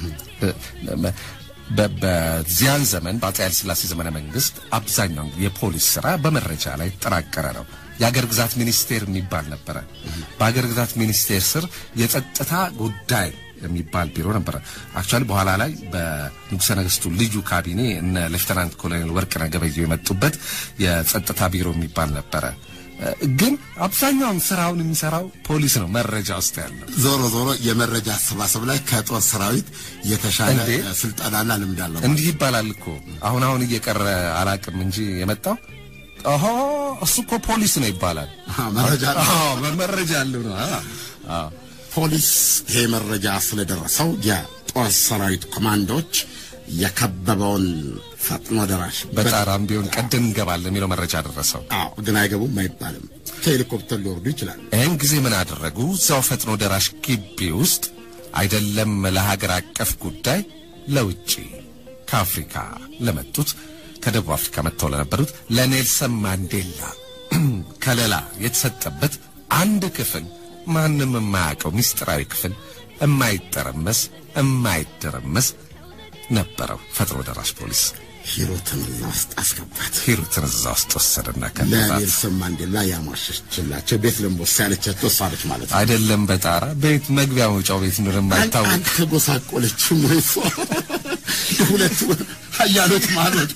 በ- በ- በዚያን ዘመን በአፄ ኃይለ ሥላሴ ዘመነ መንግስት አብዛኛው የፖሊስ ስራ በመረጃ ላይ የተጠናቀረ ነው። የአገር ግዛት ሚኒስቴር የሚባል ነበረ። በአገር ግዛት ሚኒስቴር ስር የጸጥታ ጉዳይ የሚባል ቢሮ ነበረ። አክቹዋሊ በኋላ ላይ በንጉሠ ነገሥቱ ልዩ ካቢኔ እነ ሌፍተናንት ኮሎኔል ወርቅነህ ገበየሁ የመጡበት የጸጥታ ቢሮ የሚባል ነበረ። እ፣ ግን አብዛኛውን ስራውን የሚሰራው ፖሊስ ነው መረጃ ውስጥ ያለው ዞሮ ዞሮ የመረጃ አሰባሰብ ላይ ከጦር ሰራዊት የተሻለ እንዴ? እ፣ ስልጠናና ልምድ አለው። እንዲህ ይባላል እኮ አሁን አሁን እየቀረ አላቅም እንጂ የመጣው ኦሆ እሱ እኮ ፖሊስ ነው ይባላል። አዎ፣ መረጃ አለው። አዎ መረጃ አለው ነው። አዎ አዎ። ፖሊስ ይሄ መረጃ ስለደረሰው የጦር ሰራዊት ኮማንዶዎች የከበበውን ፈጥኖ ደራሽ በጣራም ቢሆን ቀደም እንገባለን የሚለው መረጃ ደረሰው። አዎ፣ ግን አይገቡም አይባልም። ከሄሊኮፕተር ሊወርዱ ይችላሉ። ይህን ጊዜ ምን አደረጉ? እዛው ፈጥኖ ደራሽ ግቢ ውስጥ አይደለም ለሀገር አቀፍ ጉዳይ ለውጭ ከአፍሪካ ለመጡት ከደቡብ አፍሪካ መጥተው ለነበሩት ለኔልሰን ማንዴላ ከለላ የተሰጠበት አንድ ክፍል ማንም የማያውቀው ምስጢራዊ ክፍል የማይጠረመስ የማይደረመስ ነበረው። ፈጥኖ ደራሽ ፖሊስ ሂሩትን እዛ ውስጥ አስገባት። ሂሩትን እዛ ውስጥ ወሰደና ከለላት። ለኔልሰን ማንዴላ ያሟሸችላቸው ቤት ልንቦስ ያለቻቸው እሷ ነች ማለት ነው። አይደለም በጣራ ቤት መግቢያ መውጫው ቤት ነው የማይታወቅ አንተ ጎሳቆለችም ወይ እሷ የሁለቱ ሀያሎች ማሎች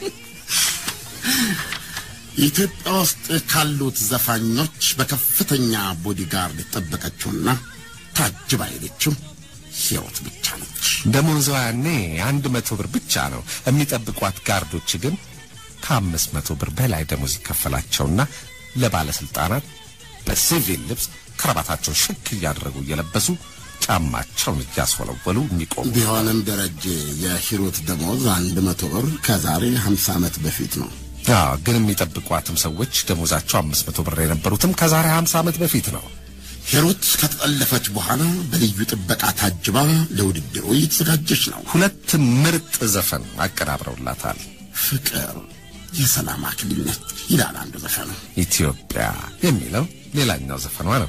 ኢትዮጵያ ውስጥ ካሉት ዘፋኞች በከፍተኛ ቦዲጋርድ የተጠበቀችውና ታጅባ ሄደችው ሂሩት ብቻ ነች። ደሞዟ ያኔ አንድ መቶ ብር ብቻ ነው። የሚጠብቋት ጋርዶች ግን ከአምስት መቶ ብር በላይ ደሞዝ ይከፈላቸውና ለባለስልጣናት በሲቪል ልብስ ከረባታቸውን ሽክ እያደረጉ እየለበሱ ጫማቸውን እያስወለወሉ የሚቆሙ ቢሆንም ደረጀ የሂሩት ደሞዝ አንድ መቶ ብር ከዛሬ ሀምሳ ዓመት በፊት ነው። አዎ፣ ግን የሚጠብቋትም ሰዎች ደሞዛቸው አምስት መቶ ብር የነበሩትም ከዛሬ ሀምሳ ዓመት በፊት ነው። ሂሩት ከተጠለፈች በኋላ በልዩ ጥበቃ ታጅባ ለውድድሩ እየተዘጋጀች ነው። ሁለት ምርጥ ዘፈን አቀናብረውላታል። ፍቅር የሰላም አክሊል ነች ይላል አንዱ ዘፈኑ። ኢትዮጵያ የሚለው ሌላኛው ዘፈኗ ነው።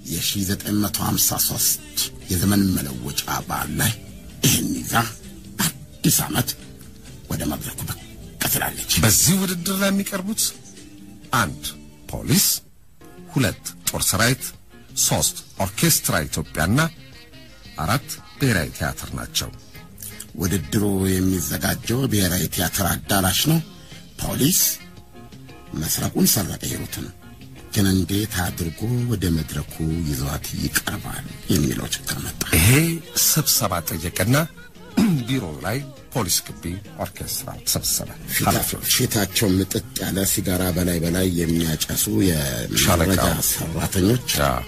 የ1953 የዘመን መለወጫ በዓል ላይ ይህን ይዛ አዲስ ዓመት ወደ መድረኩ ብቅ ትላለች። በዚህ ውድድር ላይ የሚቀርቡት አንድ ፖሊስ፣ ሁለት ጦር ሰራዊት፣ ሶስት ኦርኬስትራ ኢትዮጵያና አራት ብሔራዊ ቲያትር ናቸው። ውድድሩ የሚዘጋጀው ብሔራዊ ቲያትር አዳራሽ ነው። ፖሊስ መስረቁን ሰረቀ ሂሩትን ግን እንዴት አድርጎ ወደ መድረኩ ይዟት ይቀርባል የሚለው ችግር መጣ። ይሄ ስብሰባ ጠየቀና ቢሮ ላይ ፖሊስ ግቢ ኦርኬስትራ ተሰበሰበ። ኃላፊዎች ፊታቸው ምጥጥ ያለ ሲጋራ በላይ በላይ የሚያጨሱ የመረጃ ሻለቃው። ሰራተኞች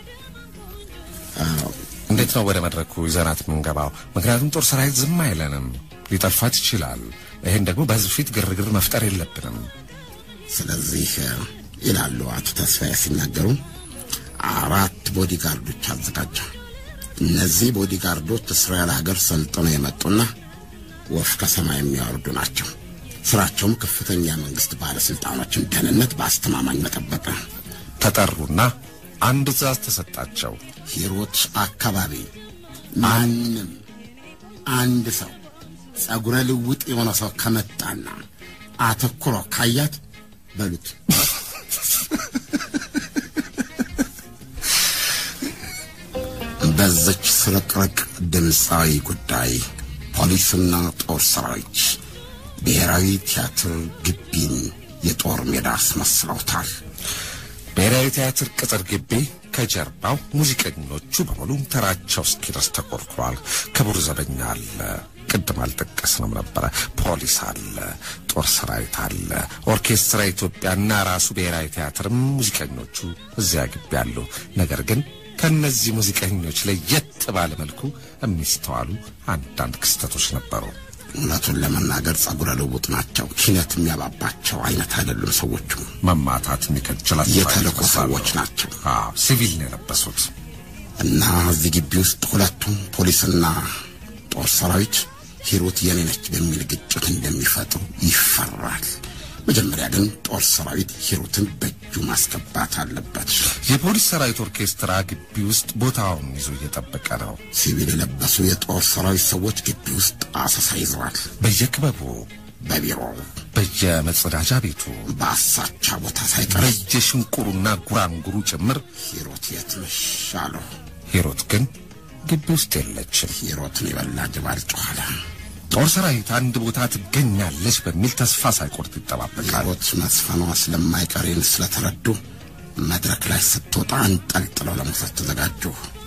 እንዴት ነው ወደ መድረኩ ይዘናት የምንገባው? ምክንያቱም ጦር ሰራዊት ዝም አይለንም፣ ሊጠልፋት ይችላል። ይሄን ደግሞ በህዝብ ፊት ግርግር መፍጠር የለብንም። ስለዚህ ይላሉ አቶ ተስፋዬ ሲናገሩ አራት ቦዲጋርዶች አዘጋጀ። እነዚህ ቦዲጋርዶች እስራኤል ሀገር ሰልጥነው የመጡና ወፍ ከሰማይ የሚያወርዱ ናቸው። ስራቸውም ከፍተኛ መንግስት ባለስልጣኖችን ደህንነት በአስተማማኝ መጠበቅ ነው። ተጠሩና አንድ ትእዛዝ ተሰጣቸው። ሂሩት አካባቢ ማንም አንድ ሰው ጸጉረ ልውጥ የሆነ ሰው ከመጣና አተኩሮ ካያት በሉት በዘች ስርቅርቅ ድምፃዊ ጉዳይ ፖሊስና ጦር ሰራዊት ብሔራዊ ቲያትር ግቢን የጦር ሜዳ አስመስለውታል። ብሔራዊ ቲያትር ቅጥር ግቢ ከጀርባው ሙዚቀኞቹ በሙሉ ተራቸው እስኪደርስ ተቆርኩሯል። ክቡር ዘበኛ አለ፣ ቅድም አልጠቀስንም ነበረ። ፖሊስ አለ፣ ጦር ሰራዊት አለ፣ ኦርኬስትራ ኢትዮጵያና ራሱ ብሔራዊ ቲያትርም ሙዚቀኞቹ እዚያ ግቢ አሉ። ነገር ግን ከእነዚህ ሙዚቀኞች ለየት ባለ መልኩ የሚስተዋሉ አንዳንድ ክስተቶች ነበሩ። እውነቱን ለመናገር ጸጉረ ልውጥ ናቸው። ኪነት የሚያባባቸው አይነት አይደሉም። ሰዎቹ መማታት የሚከጅላቸው የተልእኮ አይነት ሰዎች ናቸው አዎ፣ ሲቪል ነው የለበሱት። እና እዚህ ግቢ ውስጥ ሁለቱም ፖሊስና ጦር ሰራዊት ሂሩት የኔ ነች በሚል ግጭት እንደሚፈጥሩ ይፈራል። መጀመሪያ ግን ጦር ሰራዊት ሂሩትን በእጁ ማስገባት አለበት። የፖሊስ ሰራዊት ኦርኬስትራ ግቢ ውስጥ ቦታውን ይዞ እየጠበቀ ነው። ሲቪል የለበሱ የጦር ሰራዊት ሰዎች ግቢ ውስጥ አሰሳ ይዘዋል። በየክበቡ፣ በቢሮው በየመጸዳጃ ቤቱ፣ በአሳቻ ቦታ ሳይቀር በየሽንቁሩና ጉራንጉሩ ጭምር ሂሩት የት ነሽ አለው። ሂሩት ግን ግቢ ውስጥ የለችም። ሂሩትን የበላ ጅብ አልጮኸ። ጦር ሰራዊት አንድ ቦታ ትገኛለች በሚል ተስፋ ሳይቆርጥ ይጠባበቃል። ሂሩት መስፈኗ ስለማይቀሬን ስለተረዱ መድረክ ላይ ስትወጣ አንጠልጥለው ለመውሰድ ተዘጋጁ።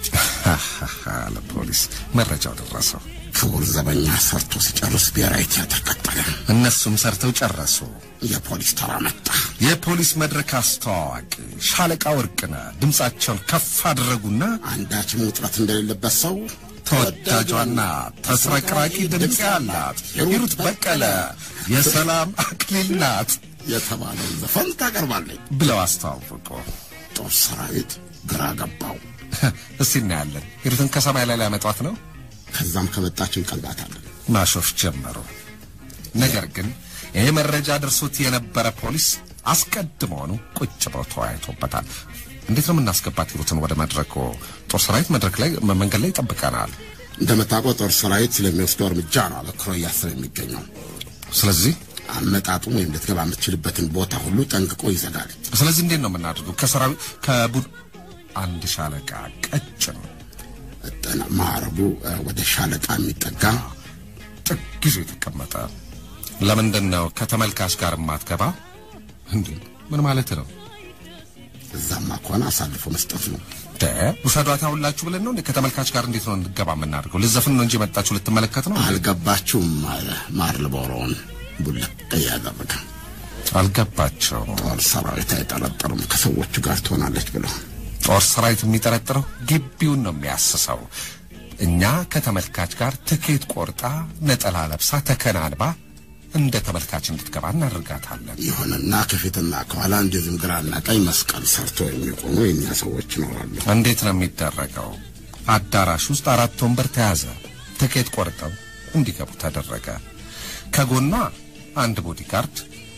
ለፖሊስ መረጃው ደረሰው። ክቡር ዘበኛ ሰርቶ ሲጨርስ ብሔራዊ ቲያትር ቀጠለ። እነሱም ሰርተው ጨረሱ። የፖሊስ ተራ መጣ። የፖሊስ መድረክ አስተዋዋቂ ሻለቃ ወርቅነህ ድምፃቸውን ከፍ አደረጉና አንዳችም ውጥረት እንደሌለበት ሰው ተወዳጇና ተስረቅራቂ ድምፅ ያላት ሂሩት በቀለ የሰላም አክሊል ናት የተባለውን ዘፈን ታቀርባለች። ብለው አስተዋወቁ። ጦር ሰራዊት ግራ ገባው። እስቲ እናያለን። ሂሩትን ከሰማይ ላይ ሊያመጧት ነው። ከዛም ከመጣች እንቀልባታለን። ማሾፍ ጀመሩ። ነገር ግን ይህ መረጃ ደርሶት የነበረ ፖሊስ አስቀድሞውኑ ቁጭ ብሎ ተወያይቶበታል። እንዴት ነው የምናስገባት ሂሩትን ወደ መድረኩ? ጦር ሰራዊት መድረክ ላይ መንገድ ላይ ይጠብቀናል። እንደምታውቀው ጦር ሰራዊት ስለሚወስደው እርምጃ ነው አበክሮ እያሰበ የሚገኘው። ስለዚህ አመጣጡን ወይም ልትገባ የምትችልበትን ቦታ ሁሉ ጠንቅቆ ይዘጋል። ስለዚህ እንዴት ነው የምናደርገው? ከሰራዊት ከቡድ አንድ ሻለቃ ቀጭን ጠና ማዕረጉ እ፣ ወደ ሻለቃ የሚጠጋ ጥግ ይዞ የተቀመጠ ለምንድን ነው ከተመልካች ጋር የማትገባ? እንዴ ምን ማለት ነው? እዛማ ከሆነ አሳልፎ መስጠት ነው። ደ ውሰዷት ሁላችሁ ብለን ነው እንዴ? ከተመልካች ጋር እንዴት ነው እንገባ የምናደርገው? ልዘፍን ነው እንጂ የመጣችሁ ልትመለከት ነው? አልገባችሁም አለ ማር ልቦሮውን ቡልቅ እያደረገ አልገባቸውም። ጦር ሰራዊት አይጠረጠሩም ከሰዎቹ ጋር ትሆናለች ብለው ጦር ሰራዊት የሚጠረጥረው ግቢውን ነው የሚያስሰው። እኛ ከተመልካች ጋር ትኬት ቆርጣ ነጠላ ለብሳ ተከናንባ እንደ ተመልካች እንድትገባ እናደርጋታለን። ይሁንና ከፊትና ከኋላ እንደዚህም ግራና ቀኝ መስቀል ሰርቶ የሚቆሙ የእኛ ሰዎች ይኖራሉ። እንዴት ነው የሚደረገው? አዳራሽ ውስጥ አራት ወንበር ተያዘ። ትኬት ቆርጠው እንዲገቡ ተደረገ። ከጎኗ አንድ ቦዲጋርድ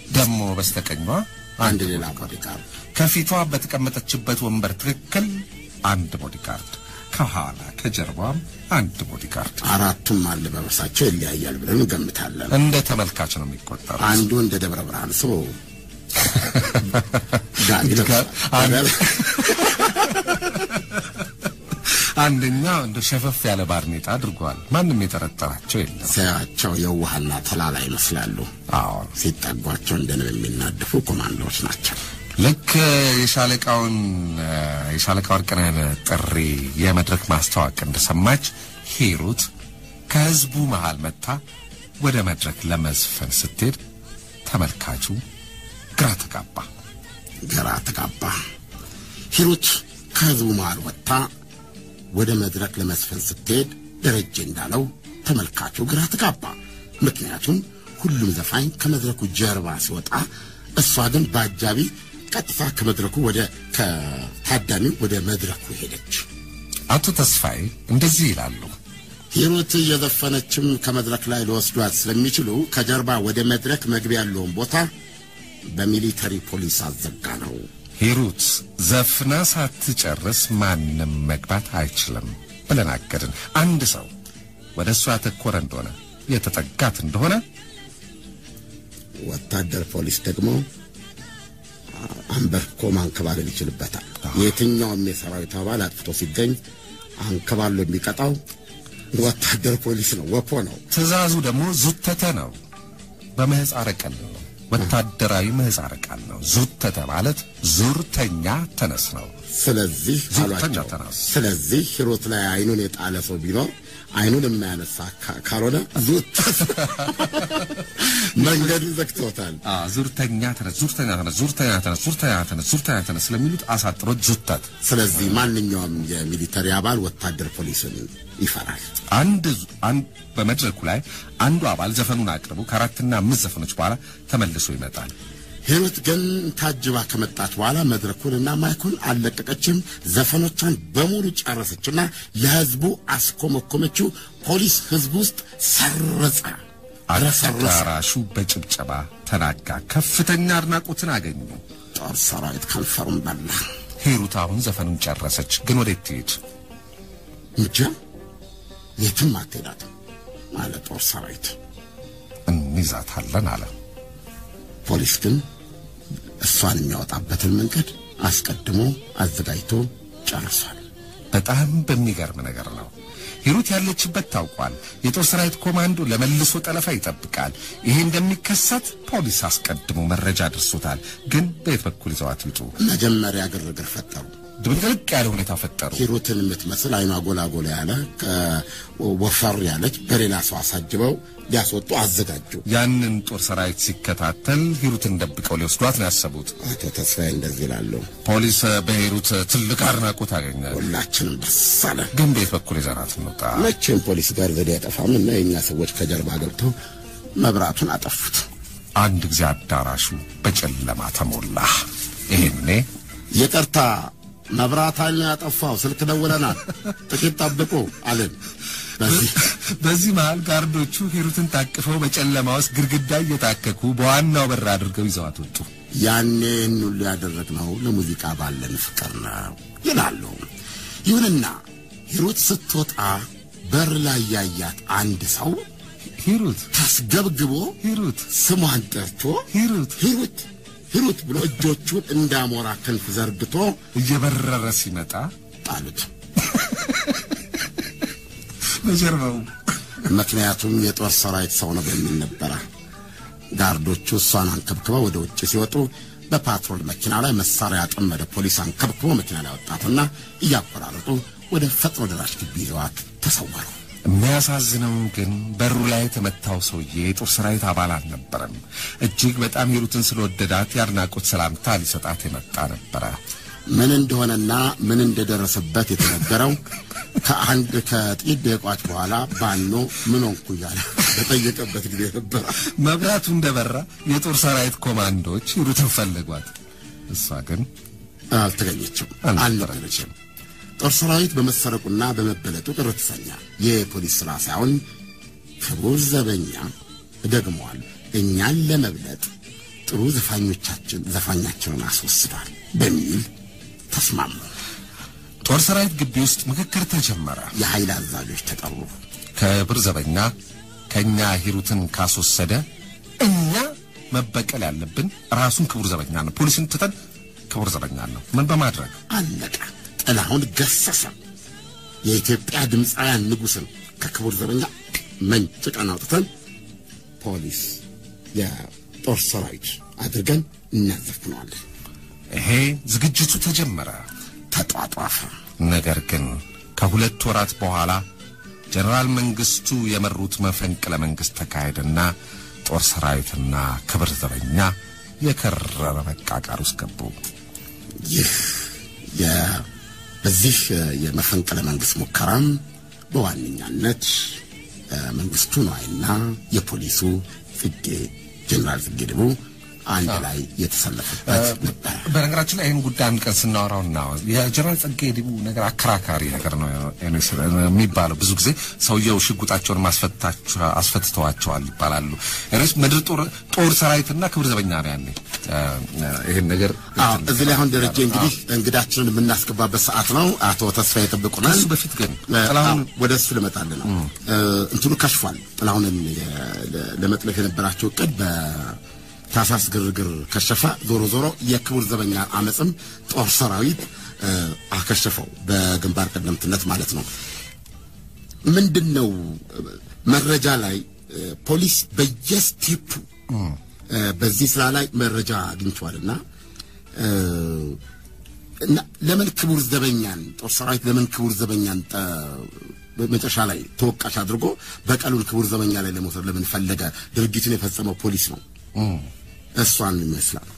ደግሞ በስተቀኟ አንድ ሌላ ቦዲጋርድ ከፊቷ በተቀመጠችበት ወንበር ትክክል አንድ ቦዲጋርድ፣ ከኋላ ከጀርባም አንድ ቦዲጋርድ። አራቱም አለባበሳቸው ይለያያል ብለን እንገምታለን። እንደ ተመልካች ነው የሚቆጠሩት። አንዱ እንደ ደብረ ብርሃን ሰው ጋቢ ጋ- አንድ- ለብሷል። አንደኛው እንደ ሸፈፍ ያለ ባርኔጣ አድርጓል። ማንም የጠረጠራቸው የለም። ሲያቸው የዋህና ተላላ ይመስላሉ። አዎ ሲጠጓቸው እንደ ንብ የሚናደፉ ኮማንዶዎች ናቸው። ልክ የሻለቃውን የሻለቃ ወርቅነህን ጥሪ የመድረክ ማስታወቅ እንደሰማች ሂሩት ከህዝቡ መሃል መጥታ ወደ መድረክ ለመዝፈን ስትሄድ ተመልካቹ ግራ ተጋባ። ግራ ተጋባ። ሂሩት ከህዝቡ መሃል ወጥታ ወደ መድረክ ለመስፈን ስትሄድ ደረጀ እንዳለው ተመልካቹ ግራ ተጋባ። ምክንያቱም ሁሉም ዘፋኝ ከመድረኩ ጀርባ ሲወጣ፣ እሷ ግን በአጃቢ ቀጥታ ከመድረኩ ወደ ከታዳሚው ወደ መድረኩ ሄደች። አቶ ተስፋዬ እንደዚህ ይላሉ። ሂሩት እየዘፈነችም ከመድረክ ላይ ሊወስዷት ስለሚችሉ ከጀርባ ወደ መድረክ መግቢያ ያለውን ቦታ በሚሊተሪ ፖሊስ አዘጋ ነው። ሂሩት ዘፍና ሳትጨርስ ማንም መግባት አይችልም ብለን አገድን። አንድ ሰው ወደ እሷ ያተኮረ እንደሆነ የተጠጋት እንደሆነ ወታደር ፖሊስ ደግሞ አንበርክኮ ማንከባለል ይችልበታል። የትኛውም የሰራዊት አባል አጥፍቶ ሲገኝ አንከባሎ የሚቀጣው ወታደር ፖሊስ ነው፣ ወፖ ነው። ትእዛዙ ደግሞ ዙተተ ነው። በምህፃረ ቃል ነው። ወታደራዊ ምህፃረ ቃል ነው። ዙተተ ማለት ዙርተኛ ተነስ ነው። ስለዚህ ዙርተኛ አሏቸው። ተነስ። ስለዚህ ሂሩት ላይ አይኑን የጣለ ሰው ቢኖር አይኑን የማያነሳ ካ- ካልሆነ ዙት መንገዱን ዘግቶታል። ዙርተኛ ተነስ፣ ዙርተኛ ተነስ፣ ዙርተኛ ተነስ፣ ዙርተኛ ተነስ፣ ዙርተኛ ተነስ ስለሚሉት አሳጥሮት ዙተት። ስለዚህ ማንኛውም የሚሊተሪ አባል ወታደር ፖሊስን ይፈራል። አንድ አንድ በመድረኩ ላይ አንዱ አባል ዘፈኑን አቅርቡ ከአራትና አምስት ዘፈኖች በኋላ ተመልሶ ይመጣል። ሂሩት ግን ታጅባ ከመጣች በኋላ መድረኩንና ማይኩን አልለቀቀችም። ዘፈኖቿን በሙሉ ጨረሰችና ለህዝቡ አስኮመኮመችው። ፖሊስ ህዝቡ ውስጥ ሰረጸ፣ ረሰረሰ። አዳራሹ በጭብጨባ ተናጋ። ከፍተኛ አድናቆትን አገኙ። ጦር ሰራዊት ከንፈሩን በላ። ሂሩት አሁን ዘፈኑን ጨረሰች፣ ግን ወዴት ትሄድ? እንጃ የትም አትሄዳትም አለ ጦር ሰራዊት። እንይዛታለን አለ። ፖሊስ ግን እሷን የሚያወጣበትን መንገድ አስቀድሞ አዘጋጅቶ ጨርሷል። በጣም በሚገርም ነገር ነው። ሂሩት ያለችበት ታውቋል። የጦር ሰራዊት ኮማንዶ ለመልሶ ጠለፋ ይጠብቃል። ይሄ እንደሚከሰት ፖሊስ አስቀድሞ መረጃ ደርሶታል። ግን በየት በኩል ይዘዋት ይውጡ? መጀመሪያ ግርግር ፈጠሩ። ድብልቅልቅ ያለ ሁኔታ ፈጠሩ። ሂሩትን የምትመስል አይኗ ጎላ ጎላ ያለ ወፈር ያለች በሌላ ሰው አሳጅበው ሊያስወጡ አዘጋጁ። ያንን ጦር ሰራዊት ሲከታተል ሂሩትን ደብቀው ሊወስዷት ነው ያሰቡት። አቶ ተስፋዬ እንደዚህ ይላሉ። ፖሊስ በሂሩት ትልቅ አድናቆት አገኘ። ሁላችንም ደስ አለን። ግን በየት በኩል ይዘናት እንውጣ? መቼም ፖሊስ ጋር ዘዴ አይጠፋም እና የእኛ ሰዎች ከጀርባ ገብተው መብራቱን አጠፉት። አንድ ጊዜ አዳራሹ በጨለማ ተሞላ። ይሄኔ ይቅርታ መብራት ኃይል ነው ያጠፋው፣ ስልክ ደውለናል፣ ጥቂት ጠብቁ አልን። በዚህ በዚህ መሃል ጋርዶቹ ሂሩትን ታቅፈው በጨለማ ውስጥ ግድግዳ እየታከኩ በዋናው በር አድርገው ይዘዋት ወጡ። ያኔ ይህን ሁሉ ያደረግነው ለሙዚቃ ባለን ፍቅር ነው ይላሉ። ይሁንና ሂሩት ስትወጣ በር ላይ ያያት አንድ ሰው ሂሩት ተስገብግቦ ሂሩት ስሟን ጠርቶ ሂሩት ሂሩት ሂሩት ብሎ እጆቹን እንዳሞራ ክንፍ ዘርግቶ እየበረረ ሲመጣ ጣሉት። በጀርባው ምክንያቱም የጦር ሰራዊት ሰው ነው በሚል ነበረ። ጋርዶቹ እሷን አንከብክበው ወደ ውጭ ሲወጡ በፓትሮል መኪና ላይ መሳሪያ ያጠመደ ፖሊስ አንከብክቦ መኪና ላይ ወጣትና እያቆራረጡ ወደ ፈጥኖ ደራሽ ግቢ ይዘዋት ተሰወሩ። የሚያሳዝነው ግን በሩ ላይ የተመታው ሰውዬ የጦር ሰራዊት አባል አልነበረም። እጅግ በጣም ሂሩትን ስለወደዳት የአድናቆት ሰላምታ ሊሰጣት የመጣ ነበረ። ምን እንደሆነና ምን እንደደረሰበት የተነገረው ከአንድ ከጥቂት ደቂቃዎች በኋላ ባኖ ምን ሆንኩ እያለ በጠየቀበት ጊዜ ነበረ። መብራቱ እንደበራ የጦር ሰራዊት ኮማንዶዎች ሂሩትን ፈለጓት። እሷ ግን አልተገኘችም፣ አልነበረችም። አልነበረችም። ጦር ሰራዊት በመሰረቁና በመበለጡ ቅር ተሰኛ። የፖሊስ ሥራ ሳይሆን ክቡር ዘበኛ ደግመዋል። እኛን ለመብለጥ ጥሩ ዘፋኞቻችን ዘፋኛቸውን አስወስዷል በሚል ተስማሙ። ጦር ሰራዊት ግቢ ውስጥ ምክክር ተጀመረ። የኃይል አዛዦች ተጠሩ። ክብር ዘበኛ ከእኛ ሂሩትን ካስወሰደ እኛ መበቀል ያለብን ራሱን ክቡር ዘበኛ ነው። ፖሊስን ትተን ክቡር ዘበኛ ነው። ምን በማድረግ አለቀ። ጥላሁን ገሰሰ የኢትዮጵያ ድምፃውያን ንጉሥን ከክቡር ዘበኛ መንጭቀን አውጥተን ፖሊስ የጦር ሰራዊት አድርገን እናዘፍነዋለን። ይሄ ዝግጅቱ ተጀመረ። ተጧጧፈ። ነገር ግን ከሁለት ወራት በኋላ ጀነራል መንግስቱ የመሩት መፈንቅለ መንግስት ተካሄደና ጦር ሰራዊትና ክብር ዘበኛ የከረረ መቃቃር ውስጥ ገቡ። ይህ የ- በዚህ የመፈንቅለ መንግስት ሙከራም በዋነኛነት እ፣ መንግስቱ ነዋይና የፖሊሱ ጽጌ ጀኔራል ጽጌ ድቡ አንድ ላይ የተሰለፉበት ነበር። በነገራችን ላይ ይህን ጉዳይ አንድ ቀን ስናወራው እና የጀነራል ጸጌ ዲቡ ነገር አከራካሪ ነገር ነው የሚባለው። ብዙ ጊዜ ሰውየው ሽጉጣቸውን ማስፈታቸው አስፈትተዋቸዋል ይባላሉ። እኔስ ምድር ጦር ጦር ሰራዊትና ክብር ዘበኛ ነው ያኔ እ፣ ይህን ነገር አዎ እዚህ ላይ አሁን ደረጀ እንግዲህ እንግዳችንን የምናስገባበት ሰዓት ነው። አቶ ተስፋ ይጠብቁናል። ከሱ በፊት ግን እ፣ ጥላሁን አዎ፣ ወደ እሱ ልመጣልህ ነው። እ፣ እንትኑ ከሽፏል። ጥላሁንን የ- ለ- ለመጥለፍ የነበራቸው እቅድ በታሳስ ግርግር ከሸፈ። ዞሮ ዞሮ የክቡር ዘበኛ አመፅም ጦር ሰራዊት እ፣ አከሸፈው በግንባር ቀደምትነት ማለት ነው። ምንድን ነው እ፣ መረጃ ላይ እ፣ ፖሊስ በየስቴፑ እ፣ በዚህ ስራ ላይ መረጃ አግኝቷልና እ፣ እና ለምን ክቡር ዘበኛን ጦር ሰራዊት ለምን ክቡር ዘበኛን ጠ- መጨረሻ ላይ ተወቃሽ አድርጎ በቀሉን ክቡር ዘበኛ ላይ ለመውሰድ ለምን ፈለገ? ድርጊቱን የፈጸመው ፖሊስ ነው። እሷን ይመስላል።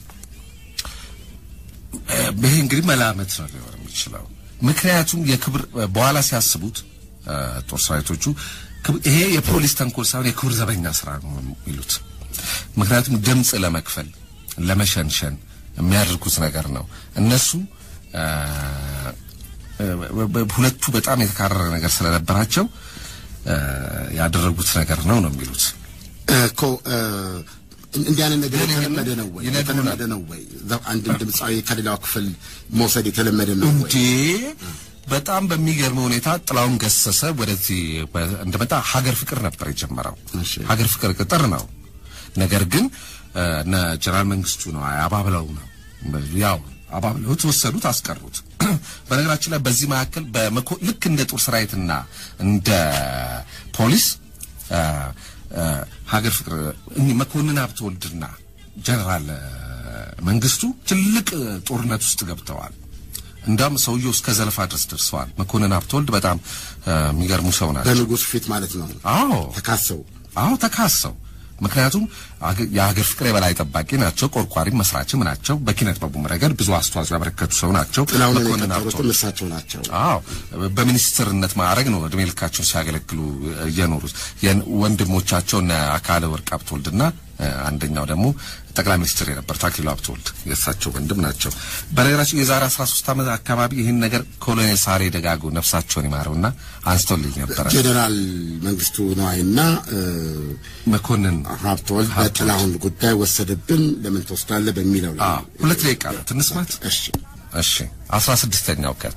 ይሄ እንግዲህ መላመት ነው ሊሆን የሚችለው። ምክንያቱም የክብር በኋላ ሲያስቡት እ፣ ጦር ሰራዊቶቹ ክብ- ይሄ የፖሊስ ተንኮል ሳይሆን የክብር ዘበኛ ስራ ነው የሚሉት። ምክንያቱም ድምፅ ለመክፈል ለመሸንሸን የሚያደርጉት ነገር ነው። እነሱ እ፣ እ፣ በ- ሁለቱ በጣም የተካረረ ነገር ስለነበራቸው እ፣ ያደረጉት ነገር ነው ነው የሚሉት። እኮ እ፣ እንዲህ አይነት ነገር ግን የተለመደ ነው ወይ? ይነግሩናል። የተለመደ ነው ወይ? ዘ- አንድን ድምፃዊ ከሌላው ክፍል መውሰድ የተለመደ ነው ወይ? እንዴ በጣም በሚገርም ሁኔታ ጥላውን ገሰሰ ወደዚህ በ- እንደመጣ ሀገር ፍቅር ነበር የጀመረው። እሺ። ሀገር ፍቅር ቅጥር ነው። ነገር ግን እ፣ እነ ጀነራል መንግስቱ ነው አባብለው ነው ያው አባብለውት ወሰዱት፣ አስቀሩት። በነገራችን ላይ በዚህ መካከል በመኮ ልክ እንደ ጦር ሰራዊትና እንደ ፖሊስ እ፣ እ፣ ሀገር ፍቅር እኚህ መኮንን ሀብተወልድና ጀነራል እ፣ መንግስቱ ትልቅ እ፣ ጦርነት ውስጥ ገብተዋል። እንዳውም ሰውየው እስከ ዘለፋ ድረስ ደርሰዋል። መኮንን ሀብተወልድ በጣም እ፣ የሚገርሙ ሰው ናቸው። በንጉሥ ፊት ማለት ነው አዎ ተካሰው አዎ ተካሰው። ምክንያቱም አገ- የሀገር ፍቅር የበላይ ጠባቂ ናቸው፣ ቆርቋሪም መስራችም ናቸው። በኪነት ጥበቡም ረገድ ብዙ አስተዋጽኦ ያበረከቱ ሰው ናቸው። ጥላሁንን መኮንን የቀጠሩትም ሀብተወልድ እሳቸው ናቸው። አዎ በሚኒስትርነት ማዕረግ ነው እድሜ ልካቸውን ሲያገለግሉ እየኖሩት። የን- ወንድሞቻቸው እነ አካለ ወርቅ ሀብተወልድና እ፣ አንደኛው ደግሞ ጠቅላይ ሚኒስትር የነበር ታክሊሉ ሀብተወልድ የእሳቸው ወንድም ናቸው። በነገራችን የዛሬ 13 ዓመት አካባቢ ይህን ነገር ኮሎኔል ሳሬ ደጋጎ ነፍሳቸውን ይማረውና አንስተውልኝ ነበረ። ጄኔራል መንግስቱ ነዋይና እ፣ መኮንን ሀብተወልድ በጥላሁን ጉዳይ ወሰደብን ለምን ትወስዳለህ በሚለው ላይ አዎ፣ ሁለት ደቂቃ ነው ትንስማት። እሺ እሺ አስራ ስድስተኛው ከት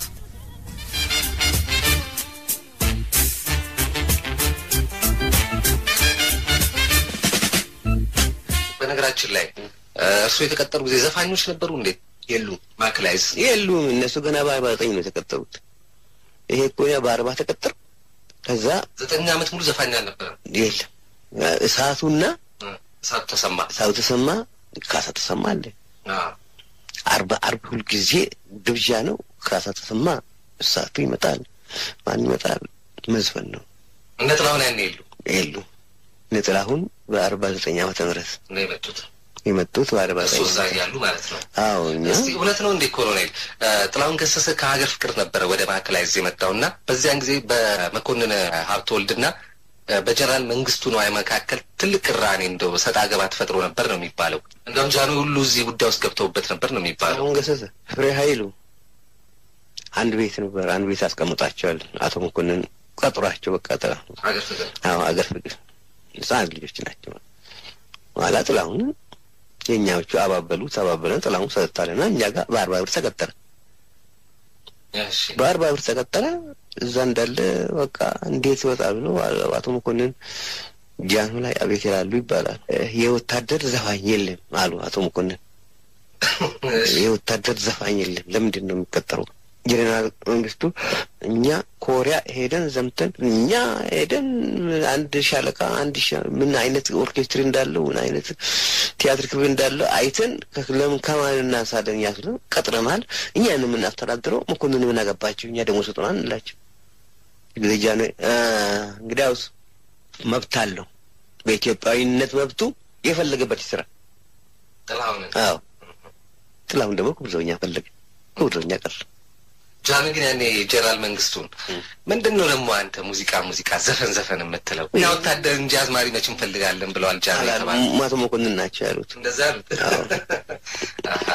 በነገራችን ላይ እርሱ የተቀጠሩ ጊዜ ዘፋኞች ነበሩ እንዴ? የሉም። ማክላይዝ የሉም እነሱ ገና በአርባ ዘጠኝ ነው የተቀጠሩት። ይሄ እኮ እኛ በአርባ ተቀጠር ከዛ ዘጠኝ ዓመት ሙሉ ዘፋኝ አልነበረም። የለም እሳቱና እሳቱ ተሰማ እሳቱ ተሰማ ካሳ ተሰማ አለ አርባ አርብ ሁልጊዜ ግብዣ ነው። ካሳ ተሰማ እሳቱ ይመጣል። ማን ይመጣል? መዝፈን ነው። እነ ጥላሁን ያኔ የሉ የሉ ነጥላሁን በአርባ ዘጠኝ ዓመተ ምህረት ነው የመጡት የመጡት በአርባ እሱ ዘጠኝ እዛ እያሉ ማለት ነው። አዎ እኛ እስቲ እውነት ነው እንዴ ኮሎኔል እ፣ ጥላሁን ገሰሰ ከሀገር ፍቅር ነበረ ወደ ማዕከላይዝ የመጣውና በዚያን ጊዜ በመኮንን ሀብተወልድና እ፣ በጀነራል መንግስቱ ነዋይ መካከል ትልቅ ቅራኔ እንደው ሰጣ ገባ ተፈጥሮ ነበር ነው የሚባለው። እንደውም ጃኖ ሁሉ እዚህ ጉዳይ ውስጥ ገብተውበት ነበር ነው የሚባለው። ጥላሁን ገሰሰ ፍሬ ኃይሉ አንድ ቤት ነበር። አንድ ቤት አስቀምጣቸዋል። አቶ መኮንን ቀጥሯቸው በቃ ጥላ ሀገር ፍቅር አዎ አገር ፍቅር ህጻናት ልጆች ናቸው። ኋላ ጥላሁን የእኛዎቹ አባበሉት አባበለን ጥላሁን ሰጥታለና እኛ ጋር በአርባ ብር ተቀጠረ። እሺ በአርባ ብር ተቀጠረ። እዛ እንዳለ በቃ እንዴት ይወጣል ብሎ አቶ መኮንን ጃኑ ላይ አቤት ይላሉ ይባላል። የወታደር ዘፋኝ የለም አሉ አቶ መኮንን። የወታደር ዘፋኝ የለም። ለምንድን ነው የሚቀጠረው? ጀኔራል መንግስቱ እኛ ኮሪያ ሄደን ዘምተን እኛ ሄደን አንድ ሻለቃ አንድ ሻ- ምን አይነት ኦርኬስትሪ እንዳለው ምን አይነት ቲያትር ክፍል እንዳለው አይተን ከ- ለምን ከማን እናንሳለን ያስሉ ቀጥረናል። እኛን የምናስተዳድረው መኮንን ምን አገባቸው እኛ ደግሞ ስጡናል እንላቸው። ግጃ ነው እንግዲያውስ መብት አለው። በኢትዮጵያዊነት መብቱ የፈለገበት ይስራ። ጥላሁን አዎ ጥላሁን ደግሞ ክቡር ዘበኛ ፈለገ። ክቡር ዘበኛ ቀረ። ጃን ግን ያኔ ጀነራል መንግስቱን ምንድን ነው ደግሞ አንተ ሙዚቃ ሙዚቃ ዘፈን ዘፈን የምትለው እኛ ወታደር እንጂ አዝማሪ መች እንፈልጋለን ብለዋል ጃን የተባለ አቶ መኮንን ናቸው ያሉት። እንደዛ አሉት። አሃ።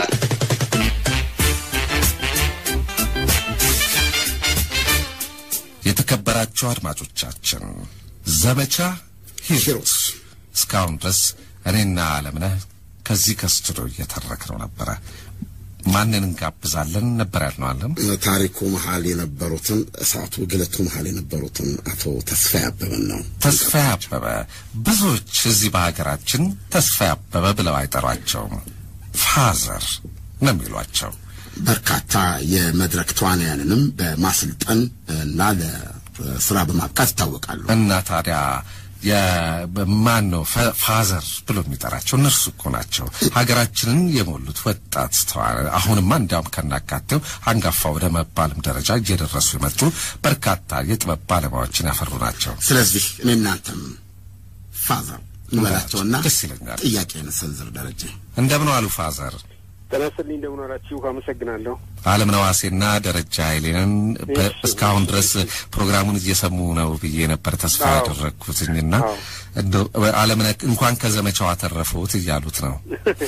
የተከበራችሁ አድማጮቻችን ዘመቻ ሂሩት ሂሩት እስካሁን ድረስ እኔና አለምነህ ከዚህ ከስቱዲዮ እየተረክነው ነበረ። ማንን እንጋብዛለን ነበር ያልነው አለም ታሪኩ መሀል የነበሩትን እሳቱ ግለቱ መሀል የነበሩትን አቶ ተስፋዬ አበበን ነው። ተስፋዬ አበበ ብዙዎች እዚህ በሀገራችን ተስፋዬ አበበ ብለው አይጠሯቸውም። ፋዘር ነው የሚሏቸው። በርካታ የመድረክ ተዋናያንንም በማሰልጠን እና ለስራ በማብቃት ይታወቃሉ። እና ታዲያ የማን ነው ፈ- ፋዘር ብሎ የሚጠራቸው? እነርሱ እኮ ናቸው ሀገራችንን የሞሉት ወጣት ተዋናያን። አሁንማ እንዲያውም ከናካቴው አንጋፋ ወደ መባልም ደረጃ እየደረሱ የመጡ በርካታ የጥበብ ባለሙያዎችን ያፈሩ ናቸው። ስለዚህ እኔ እናንተም ፋዘር እንበላቸውና ደስ ይለኛል። ጥያቄን ሰንዝር ደረጀ እንደምን ዋሉ ፋዘር? ጤና ይስጥልኝ እንደምን ዋላችሁ? አመሰግናለሁ። አለም ነዋሴና ደረጃ ኃይሌንን በ- እስካሁን ድረስ ፕሮግራሙን እየሰሙ ነው ብዬ ነበር ተስፋ አዎ። ያደረግኩትኝና አዎ። እንደው አለምነ እንኳን ከዘመቻው አተረፉት እያሉት ነው።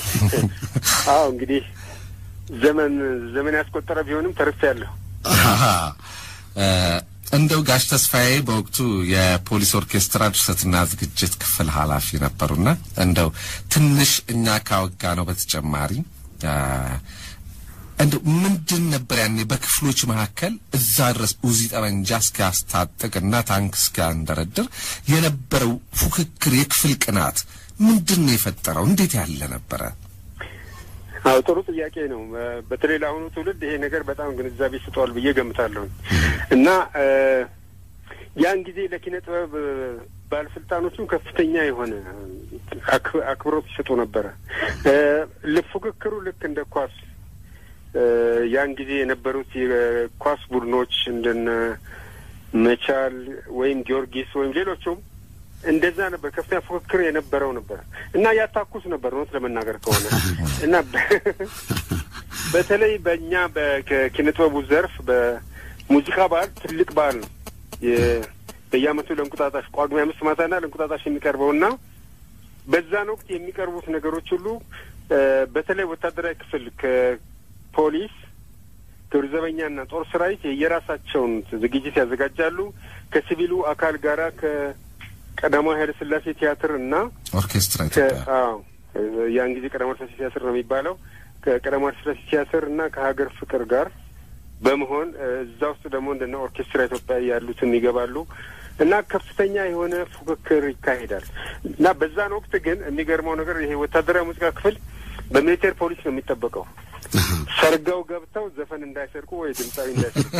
አዎ እንግዲህ ዘመን ዘመን ያስቆጠረ ቢሆንም ተርፌያለሁ። አሃ። እ፣ እንደው ጋሽ ተስፋዬ በወቅቱ የፖሊስ ኦርኬስትራ ድርሰትና ዝግጅት ክፍል ኃላፊ ነበሩና እንደው ትንሽ እኛ ካወጋ ነው በተጨማሪ እ፣ እንደው ምንድን ነበር ያኔ በክፍሎች መካከል እዛ ድረስ ኡዚ ጠመንጃ እስኪያስታጥቅና ታንክ እስኪያንደረድር የነበረው ፉክክር፣ የክፍል ቅናት ምንድን ነው የፈጠረው? እንዴት ያለ ነበረ? አዎ ጥሩ ጥያቄ ነው። በ- በተለይ ለአሁኑ ትውልድ ይሄ ነገር በጣም ግንዛቤ ስጠዋል ብዬ ገምታለሁ እና እ፣ ያን ጊዜ ለኪነ ጥበብ እ፣ ባለስልጣኖቹም ከፍተኛ የሆነ አክ- አክብሮት ይሰጡ ነበረ። እ፣ ፉክክሩ ልክ እንደ ኳስ እ፣ ያን ጊዜ የነበሩት የኳስ ቡድኖች እንደነ መቻል ወይም ጊዮርጊስ ወይም ሌሎቹም እንደዛ ነበር። ከፍተኛ ፉክክር የነበረው ነበር እና ያታኩስ ነበር እውነት ለመናገር ከሆነ እና በ- በተለይ በእኛ በኪነ ጥበቡ ዘርፍ በሙዚቃ በዓል ትልቅ በዓል ነው። የ- በየዓመቱ ለእንቁጣጣሽ ጳጉሜ አምስት ማታና ለእንቁጣጣሽ የሚቀርበው እና በዛን ወቅት የሚቀርቡት ነገሮች ሁሉ እ፣ በተለይ ወታደራዊ ክፍል ከፖሊስ ግብረ ዘበኛና ጦር ሰራዊት የየራሳቸውን ዝግጅት ያዘጋጃሉ። ከሲቪሉ አካል ጋራ ከቀዳማዊ ኃይለ ሥላሴ ቲያትር እና ኦርኬስትራ ከ- ኢትዮጵያ አዎ ያን ጊዜ ቀዳማዊ ኃይለ ሥላሴ ቲያትር ነው የሚባለው። ከቀዳማዊ ኃይለ ሥላሴ ቲያትር እና ከሀገር ፍቅር ጋር በመሆን እ፣ እዛ ውስጥ ደግሞ እንደነ ኦርኬስትራ ኢትዮጵያ ያሉትም ይገባሉ እና ከፍተኛ የሆነ ፉክክር ይካሄዳል እና በዛን ወቅት ግን የሚገርመው ነገር ይሄ ወታደራዊ ሙዚቃ ክፍል በሚሊቴር ፖሊስ ነው የሚጠበቀው። ሰርገው ገብተው ዘፈን እንዳይሰርቁ ወይ ድምፃዊ እንዳይሰርቁ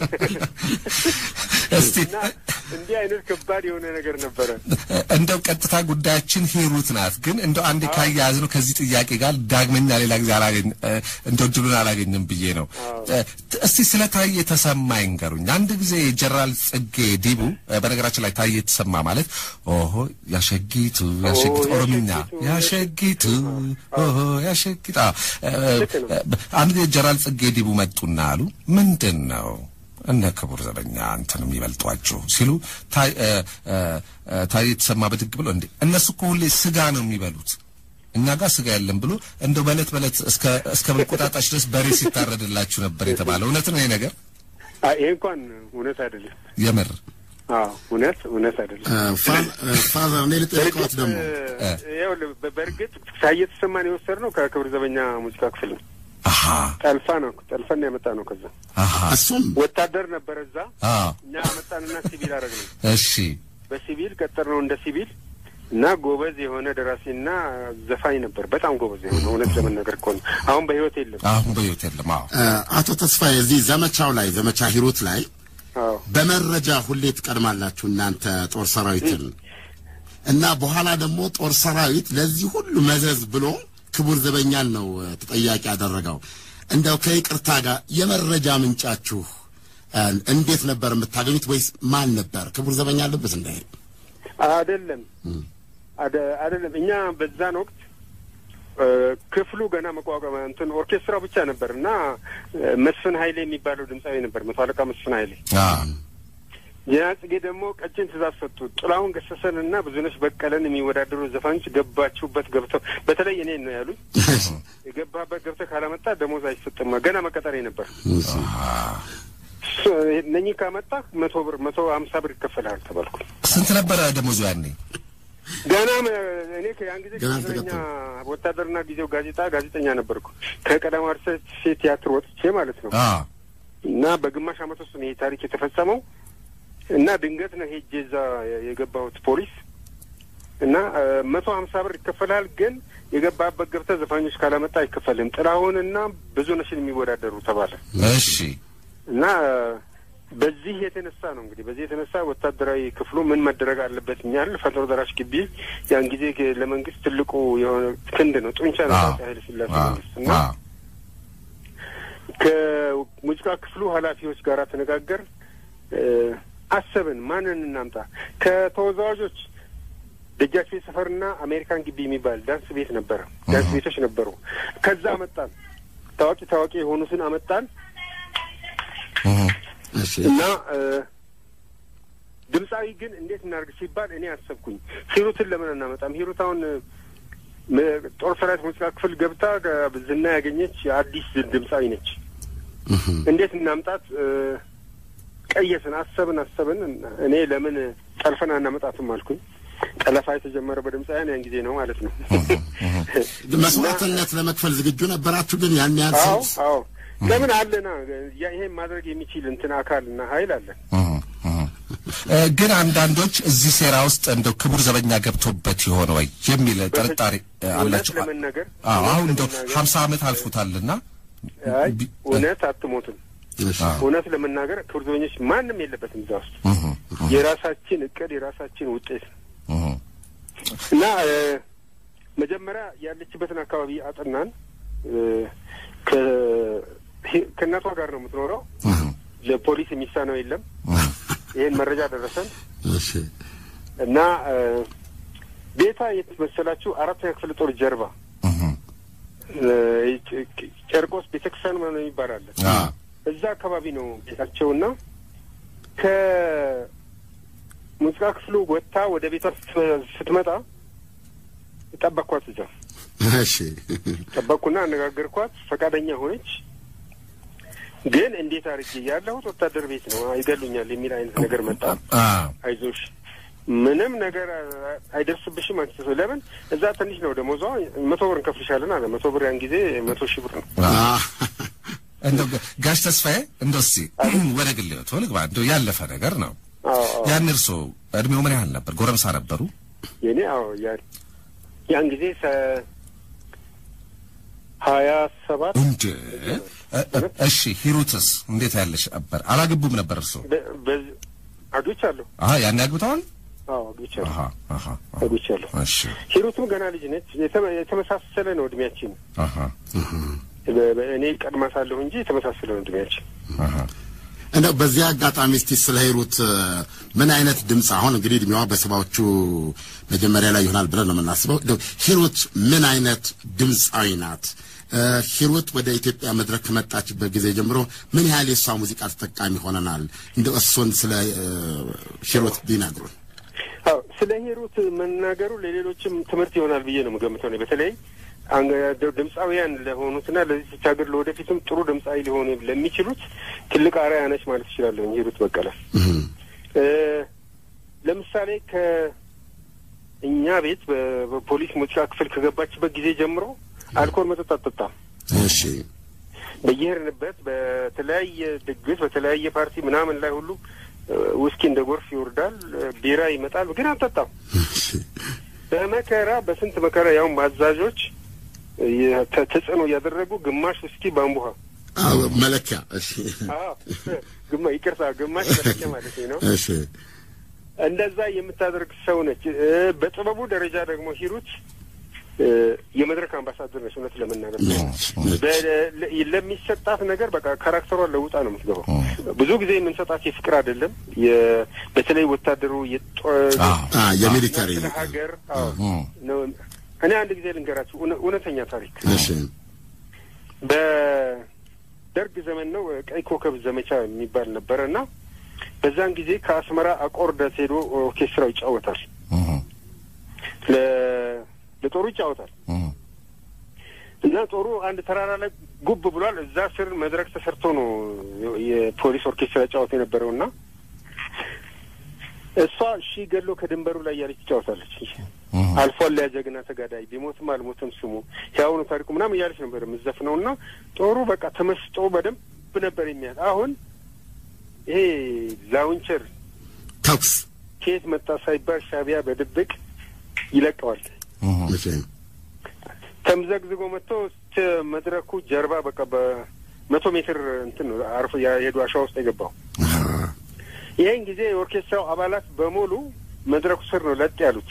እስቲ እና እንዲህ አይነት ከባድ የሆነ ነገር ነበረ። እንደው ቀጥታ ጉዳያችን ሂሩት ናት። ግን እንደው አንዴ ካያያዝ ነው ከዚህ ጥያቄ ጋር ዳግመኛ ሌላ ጊዜ አላገኝ እንደው ድሉን አላገኝም ብዬ ነው። እ፣ እስቲ ስለ ታዬ ተሰማ ይንገሩኝ። አንድ ጊዜ ጀነራል ጽጌ ዲቡ እ፣ በነገራችን ላይ ታዬ ተሰማ ማለት ኦሆ ያሸጊቱ ያሸጊቱ ኦ፣ ኦሮምኛ ያሸጊቱ፣ ያሸጊቱ ኦሆ ያሸጊቱ አዎ። እ፣ ልክ ነው። እ፣ አንድ ጊዜ ጀነራል ጽጌ ዲቡ መጡና አሉ ምንድን ነው እነ ክቡር ዘበኛ አንተን የሚበልጧችሁ ሲሉ ታይ- እ፣ እ፣ እ፣ ታዬ የተሰማ ብድግ ብሎ እንዴ እነሱ እኮ ሁሌ ስጋ ነው የሚበሉት እኛ ጋር ስጋ የለም ብሎ እንደው በዕለት በዕለት እስከ እስከ መቆጣጣሽ ድረስ በሬ ሲታረድላችሁ ነበር የተባለው። እውነት ነው ይሄ ነገር? አይ ይሄ እንኳን እውነት አይደለም። የምር አዎ እውነት እውነት አይደለም። ፋዘር እኔ ልጠይቀዎት ደግሞ ይኸውልህ በ- በእርግጥ ሳየ ተሰማን የወሰድነው ከክብር ዘበኛ ሙዚቃ ክፍል ነው። አሀ ጠልፋ ነው ጠልፈን ያመጣ ነው። ከዛ አሀ እሱም ወታደር ነበረ እዛ አ እኛ መጣንና ሲቪል አደረግ ነው። እሺ በሲቪል ቀጠር ነው እንደ ሲቪል እና ጎበዝ የሆነ ደራሲና ዘፋኝ ነበር። በጣም ጎበዝ የሆነ እውነት ለመናገር ከሆነ አሁን በህይወት የለም። አሁን በሕይወት የለም። አዎ አቶ ተስፋዬ እዚህ ዘመቻው ላይ ዘመቻ ሂሩት ላይ አዎ በመረጃ ሁሌ ትቀድማላችሁ እናንተ ጦር ሰራዊትን እና በኋላ ደግሞ ጦር ሰራዊት ለዚህ ሁሉ መዘዝ ብሎ ክቡር ዘበኛን ነው እ፣ ተጠያቂ ያደረገው። እንደው ከይቅርታ ጋር የመረጃ ምንጫችሁ እ፣ እንዴት ነበር የምታገኙት? ወይስ ማን ነበር? ክቡር ዘበኛ አለበት እንደ አይደለም አደ- አይደለም እኛ በዛን ወቅት እ፣ ክፍሉ ገና መቋቋም እንትን ኦርኬስትራ ብቻ ነበር እና እ፣ መስፍን ኃይሌ የሚባለው ድምፃዊ ነበር። መቶ አለቃ መስፍን ኃይሌ አ ዜና ጽጌ ደግሞ ቀጭን ትእዛዝ ሰጡ። ጥላሁን ገሰሰን እና ብዙነሽ በቀለን የሚወዳደሩ ዘፋኞች ገባችሁበት ገብተው በተለይ እኔን ነው ያሉኝ። የገባበት ገብተህ ካላመጣ ደሞዝ አይሰጥም። ገና መቀጠሬ ነበር። እሱ- እነኚህ ካመጣህ መቶ ብር መቶ ሀምሳ ብር ይከፈልሃል ተባልኩ። ስንት ነበረ ደሞዙ ያኔ? ገና መ- እኔ ያን ጊዜ ገና ጋዜጠኛ አልተቀጠሩም። ወታደርና ጊዜው ጋዜጣ ጋዜጠኛ ነበርኩ ከቀዳማዊ ኃይለ ሥላሴ ቲያትር ወጥቼ ማለት ነው አ እና በግማሽ ዓመት ውስጥ ነው ይሄ ታሪክ የተፈጸመው እና ድንገት ነው ሄጄ እዛ የገባሁት ፖሊስ እና እ፣ መቶ ሀምሳ ብር ይከፈልሃል፣ ግን የገባበት ገብተህ ዘፋኞች ካላመጣ አይከፈልም። ጥላሁንና ብዙ ነሽን የሚወዳደሩ ተባለ እሺ እና እ፣ በዚህ የተነሳ ነው እንግዲህ በዚህ የተነሳ ወታደራዊ ክፍሉ ምን መደረግ አለበት እኛል ፈጥኖ ደራሽ ግቢ ያን ጊዜ ለመንግስት ትልቁ የሆነ ክንድ ነው ጡንቻ ነው አዎ። አፄ ኃይለ ሥላሴ አ መንግስት እና አ ከሙዚቃ ክፍሉ ኃላፊዎች ጋር ተነጋገር እ፣ አሰብን ማንን እናምጣ። ከተወዛዋዦች ደጃች ቤት ሰፈርና አሜሪካን ግቢ የሚባል ዳንስ ቤት ነበረ። ዳንስ ቤቶች ነበሩ። ከዛ አመጣን። ታዋቂ ታዋቂ የሆኑትን አመጣን እህ እሺ እና እ፣ ድምፃዊ ግን እንዴት እናድርግ ሲባል እኔ አሰብኩኝ ሂሩትን ለምን አናመጣም? ሂሩት አሁን እ፣ ም- ጦር ሰራዊት ሙዚቃ ክፍል ገብታ እ፣ ዝና ያገኘች አዲስ ድምፃዊ ነች። እንዴት እናምጣት? እ፣ ቀየስን፣ አሰብን አሰብን። እኔ ለምን ጠልፈን አናመጣትም አልኩኝ። ጠለፋ የተጀመረ በድምፃውያን ያን ጊዜ ነው ማለት ነው። መስዋዕትነት ለመክፈል ዝግጁ ነበራችሁ? ግን ያን ያህል አዎ ሰው አዎ፣ ለምን አለና ያ- ይሄን ማድረግ የሚችል እንትን አካልና ኃይል አለን። እህ እህ እ፣ ግን አንዳንዶች እዚህ ሴራ ውስጥ እንደው ክቡር ዘበኛ ገብቶበት የሆነ ወይ የሚል ጥርጣሬ እ፣ እውነት አላቸው። ለመናገር አዎ እውነት አሁን እንደው ለመናገር- ሀምሳ ዓመት አልፎታልና አይ ቢ- እውነት አትሞትም። እሺ። እውነት ለመናገር ክቡር ዘበኞች ማንም የለበትም እዛ ውስጥ። እህ የራሳችን እቅድ የራሳችን ውጤት ነው እህ እና እ፣ መጀመሪያ ያለችበትን አካባቢ አጥናን። እ፣ ከ- ሄ- ከእናቷ ጋር ነው የምትኖረው። ለፖሊስ የሚሳነው የለም። ይህን መረጃ ደረሰን እሺ እና እ፣ ቤታ የት መሰላችሁ? አራተኛ ክፍለ ጦር ጀርባ እህ እ፣ ጨ- ጨርቆስ ቤተክርስቲያን ምናምን የሚባል አለ። አ እዛ አካባቢ ነው ቤታቸውና ከሙዚቃ ክፍሉ ወጥታ ወደ ቤቷ ስት- ስትመጣ ጠበቅኳት። እዛ እሺ ጠበቅኩና አነጋገርኳት። ፈቃደኛ ሆነች። ግን እንዴት አድርጌ ያለሁት ወታደር ቤት ነው ይገሉኛል የሚል አይነት ነገር መጣ። አ አይዞሽ ምንም ነገር አ- አይደርስብሽም። አንቺ ሰው ለምን እዛ ትንሽ ነው ደሞዟ፣ መቶ ብር እንከፍልሻለን አለ። መቶ ብር ያን ጊዜ መቶ ሺህ ብር ነው። አ አ፣ እንደው ጋሽ ተስፋዬ እንደው እስኪ ወደ ግል ህይወት ልግባ። እንደው ያለፈ ነገር ነው። አዎ አዎ። ያን እርሶ እድሜው ምን ያህል ነበር? ጎረምሳ ነበሩ? የኔ አዎ ያን ያን ጊዜ ሰ ሀያ ሰባት እንደ እ- እ- እሺ ሂሩትስ እንዴት ያለሽ ነበር? አላገቡም ነበር እርሶ? በ- በዝ- አግብቻለሁ። አሀ ያን ያግብተዋል? አዎ አግብቻለሁ አሀ አሀ አሀ። አግብቻለሁ። እሺ ሂሩትም ገና ልጅ ነች። የተመ- የተመሳሰለ ነው እድሜያችን። አሀ በ- በ- እኔ ቀድማ ሳለሁ እንጂ የተመሳሰለ ነው እድሜያችን። አሀ እንደው በዚህ አጋጣሚ እስቲ ስለ ሂሩት እ፣ ምን አይነት ድምፅ አሁን እንግዲህ እድሜዋ በሰባዎቹ መጀመሪያ ላይ ይሆናል ብለን ነው የምናስበው። እንደው ሂሩት ምን አይነት ድምፃዊ ናት? እ፣ ሂሩት ወደ ኢትዮጵያ መድረክ ከመጣችበት ጊዜ ጀምሮ ምን ያህል የእሷ ሙዚቃ ተጠቃሚ ሆነናል? እንደው እሱን ስለ እ፣ ሂሩት ቢነግሩን። አዎ ስለ ሂሩት መናገሩ ለሌሎችም ትምህርት ይሆናል ብዬ ነው የምገምተው። እኔ በተለይ አንገ- ድ- ድምፃውያን ለሆኑትና ለዚች ሀገር ለወደፊትም ጥሩ ድምፃዊ ሊሆኑ ለሚችሉት ትልቅ አርአያ ነች ማለት እችላለሁ ሂሩት በቀለ። እ፣ ለምሳሌ ከእኛ ቤት በ- በፖሊስ ሙዚቃ ክፍል ከገባችበት ጊዜ ጀምሮ አልኮል መጠጥ አትጠጣም። እሺ በየሄድንበት በተለያየ ድግስ በተለያየ ፓርቲ ምናምን ላይ ሁሉ እ፣ ውስኪ እንደ ጎርፍ ይወርዳል፣ እ፣ ቢራ ይመጣል፣ ግን አትጠጣም። በመከራ በስንት መከራ ያውም አዛዦች እ፣ ተ- ተጽዕኖ እያደረጉ ግማሽ ውስኪ በአንቡሃ አዎ፣ መለኪያ እሺ አዎ፣ ግማ ይቅርታ፣ ግማሽ መለኪያ ማለት ነው። እሺ እንደዛ የምታደርግ ሰው ነች። እ፣ በጥበቡ ደረጃ ደግሞ ሂሩት እ፣ የመድረክ አምባሳደር ነች። እውነት ለመናገር ነች ነች በ- ለ- ለሚሰጣት ነገር በቃ ካራክተሯን ለውጣ ነው የምትገባው። ብዙ ጊዜ የምንሰጣት የፍቅር አይደለም። የ- በተለይ ወታደሩ የጦ- አዎ። አ የሚሊተሪ ስለ ሀገር አዎ ነው። እኔ አንድ ጊዜ ልንገራችሁ እውነ- እውነተኛ ታሪክ እሺ በደርግ ዘመን ነው ቀይ ኮከብ ዘመቻ የሚባል ነበረ እና በዛን ጊዜ ከአስመራ አቆርደት ሄዶ ኦርኬስትራው ይጫወታል። ለ- ለጦሩ ይጫወታል እና ጦሩ አንድ ተራራ ላይ ጉብ ብሏል። እዛ ስር መድረክ ተሰርቶ ነው የፖሊስ ኦርኬስትራ ጫወት የነበረው እና እሷ ሺ ገሎ ከድንበሩ ላይ እያለች ትጫወታለች። አልፏል ያ ጀግና ተጋዳይ ቢሞትም አልሞትም ስሙ ሕያው ነው ታሪኩ ምናምን እያለች ነበር የምትዘፍነው እና ጦሩ በቃ ተመስጦ በደንብ ነበር የሚያል አሁን ይሄ ላውንቸር ተኩስ ከየት መጣ ሳይባል ሻቢያ በድብቅ ይለቀዋል። እሺ ተምዘግዝጎ መጥቶ እስከ መድረኩ ጀርባ በቃ በመቶ ሜትር እንትን ነው አርፎ የሄዱ አሸዋ ውስጥ የገባው። አሃ ይህን ጊዜ የኦርኬስትራው አባላት በሙሉ መድረኩ ስር ነው ለጥ ያሉት።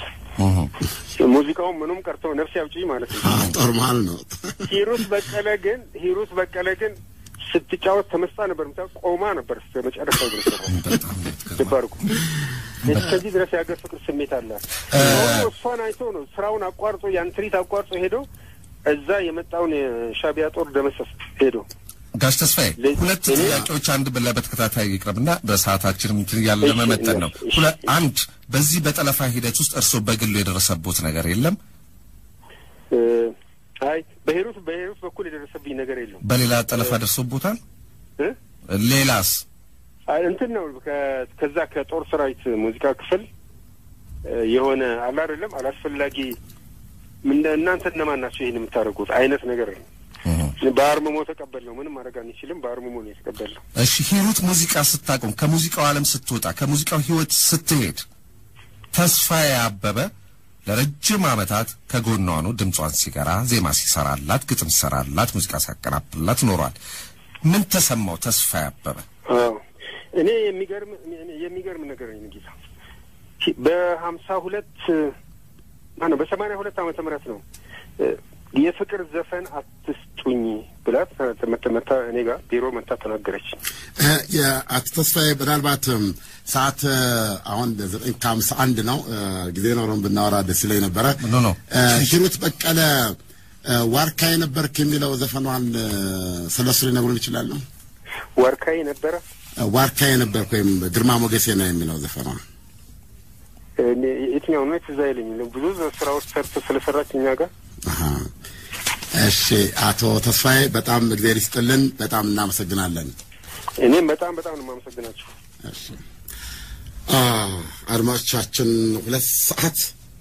ሙዚቃውን ምኑም ቀርተው ነፍስ ያውጪ ማለት ነው። አ ጦር መሀል ነው ሂሩት በቀለ ግን ሂሩት በቀለ ግን ስትጫወት ተመስጣ ነበር። ምታ ቆማ ነበር እስከ መጨረሻው ድረስ ድባርኩ እስከዚህ ድረስ የሀገር ፍቅር ስሜት አላት። ጦሩ እሷን አይቶ ነው ስራውን አቋርጦ ያን ትርኢት አቋርጦ ሄዶ እዛ የመጣውን የሻቢያ ጦር ደመሰስ ሄዶ ጋሽ ተስፋዬ ለ- ሁለት እኔ- ጥያቄዎች አንድ ብለህ በተከታታይ ይቅረብና በሰዓታችንም እንትን እያለ እሺ፣ ለመመጠን ነው። እሺ፣ ሁለ- እሺ። አንድ በዚህ በጠለፋ ሂደት ውስጥ እርስዎ በግሉ የደረሰቦት ነገር የለም? እ፣ አይ በሂሩት በሂሩት በኩል የደረሰብኝ ነገር የለም። በሌላ ጠለፋ ደርሶቦታል? እ? ሌላስ? አይ፣ እንትን ነው ከ- ከዛ ከጦር ሰራዊት ሙዚቃ ክፍል እ፣ የሆነ አለ አይደለም አላስፈላጊ ምን- እናንተ እነማን ናቸው ይህን የምታደርጉት አይነት ነገር ነው። በአርምሞ ተቀበል ነው። ምንም ማድረግ አንችልም። በአርምሞ ነው የተቀበል ነው። እሺ ሂሩት ሙዚቃ ስታቆም ከሙዚቃው ዓለም ስትወጣ ከሙዚቃው ህይወት ስትሄድ ተስፋዬ አበበ ለረጅም ዓመታት ከጎኗ ነው ድምጿን ሲገራ ዜማ ሲሰራላት ግጥም ሲሰራላት ሙዚቃ ሲያቀናብርላት ኖሯል። ምን ተሰማው ተስፋዬ አበበ? አዎ እኔ የሚገርም የሚገርም ነገር ነው ጌታ በሀምሳ ሁለት ማነው በሰማንያ ሁለት ዓመተ ምህረት ነው እ፣ የፍቅር ዘፈን አትስጡኝ ብላ መታ- መታ እኔ ጋር ቢሮ መታ ተናገረች። እ፣ የአቶ ተስፋዬ ምናልባት እም፣ ሰዓት እ፣ አሁን ዘጠኝ ከሀምሳ አንድ ነው እ፣ ጊዜ ኖረን ብናወራ ደስ ይለኝ ነበረ። ኖ ኖ እ፣ ሂሩት በቀለ እ፣ ዋርካዬ ነበርክ የሚለው ዘፈኗን እ፣ ስለ እሱ ሊነግሩን ይችላሉ? ወርካይ ነበረ እ፣ ዋርካዬ ነበርክ ወይም ግርማ ሞገሴ ነው የሚለው ዘፈኗ እኔ የትኛው ነው ትዝ አይለኝም። ብዙ ስራዎች ሰርቶ ስለሰራች እኛ ጋር አሃ። እሺ አቶ ተስፋዬ በጣም እግዚአብሔር ይስጥልን። በጣም እናመሰግናለን። እኔም በጣም በጣም ነው የማመሰግናቸው። እሺ አ አድማጮቻችን ሁለት ሰዓት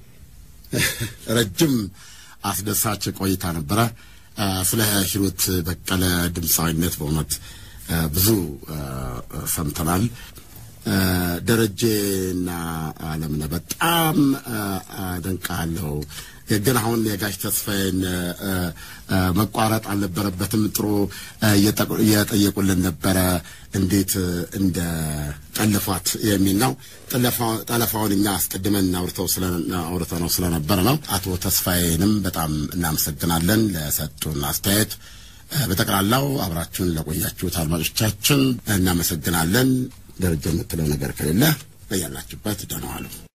ረጅም አስደሳች ቆይታ ነበረ። አ፣ ስለ ሂሩት በቀለ ድምፃዊነት በእውነት አ፣ ብዙ አ፣ ሰምተናል። አ፣ ደረጀና አለምነህ በጣም አ፣ አደንቃለሁ። ግን አሁን የጋሽ ተስፋዬን አ፣ አ፣ መቋረጥ አልነበረበትም። ጥሩ አ፣ እየጠቁ- እየጠየቁልን ነበረ እንዴት አ፣ እንደ ጠልፏት የሚል ነው። ጠለፋ- ጠለፋውን እኛ አስቀድመን አውርተው ስለ አውርተው ነው ስለነበረ ነው። አቶ ተስፋዬንም በጣም እናመሰግናለን ለሰጡን አስተያየት። አ፣ በጠቅላላው አብራችሁን ለቆያችሁት አድማጮቻችን እናመሰግናለን። ደረጃ የምትለው ነገር ከሌለ በያላችሁበት ደህና ዋሉ።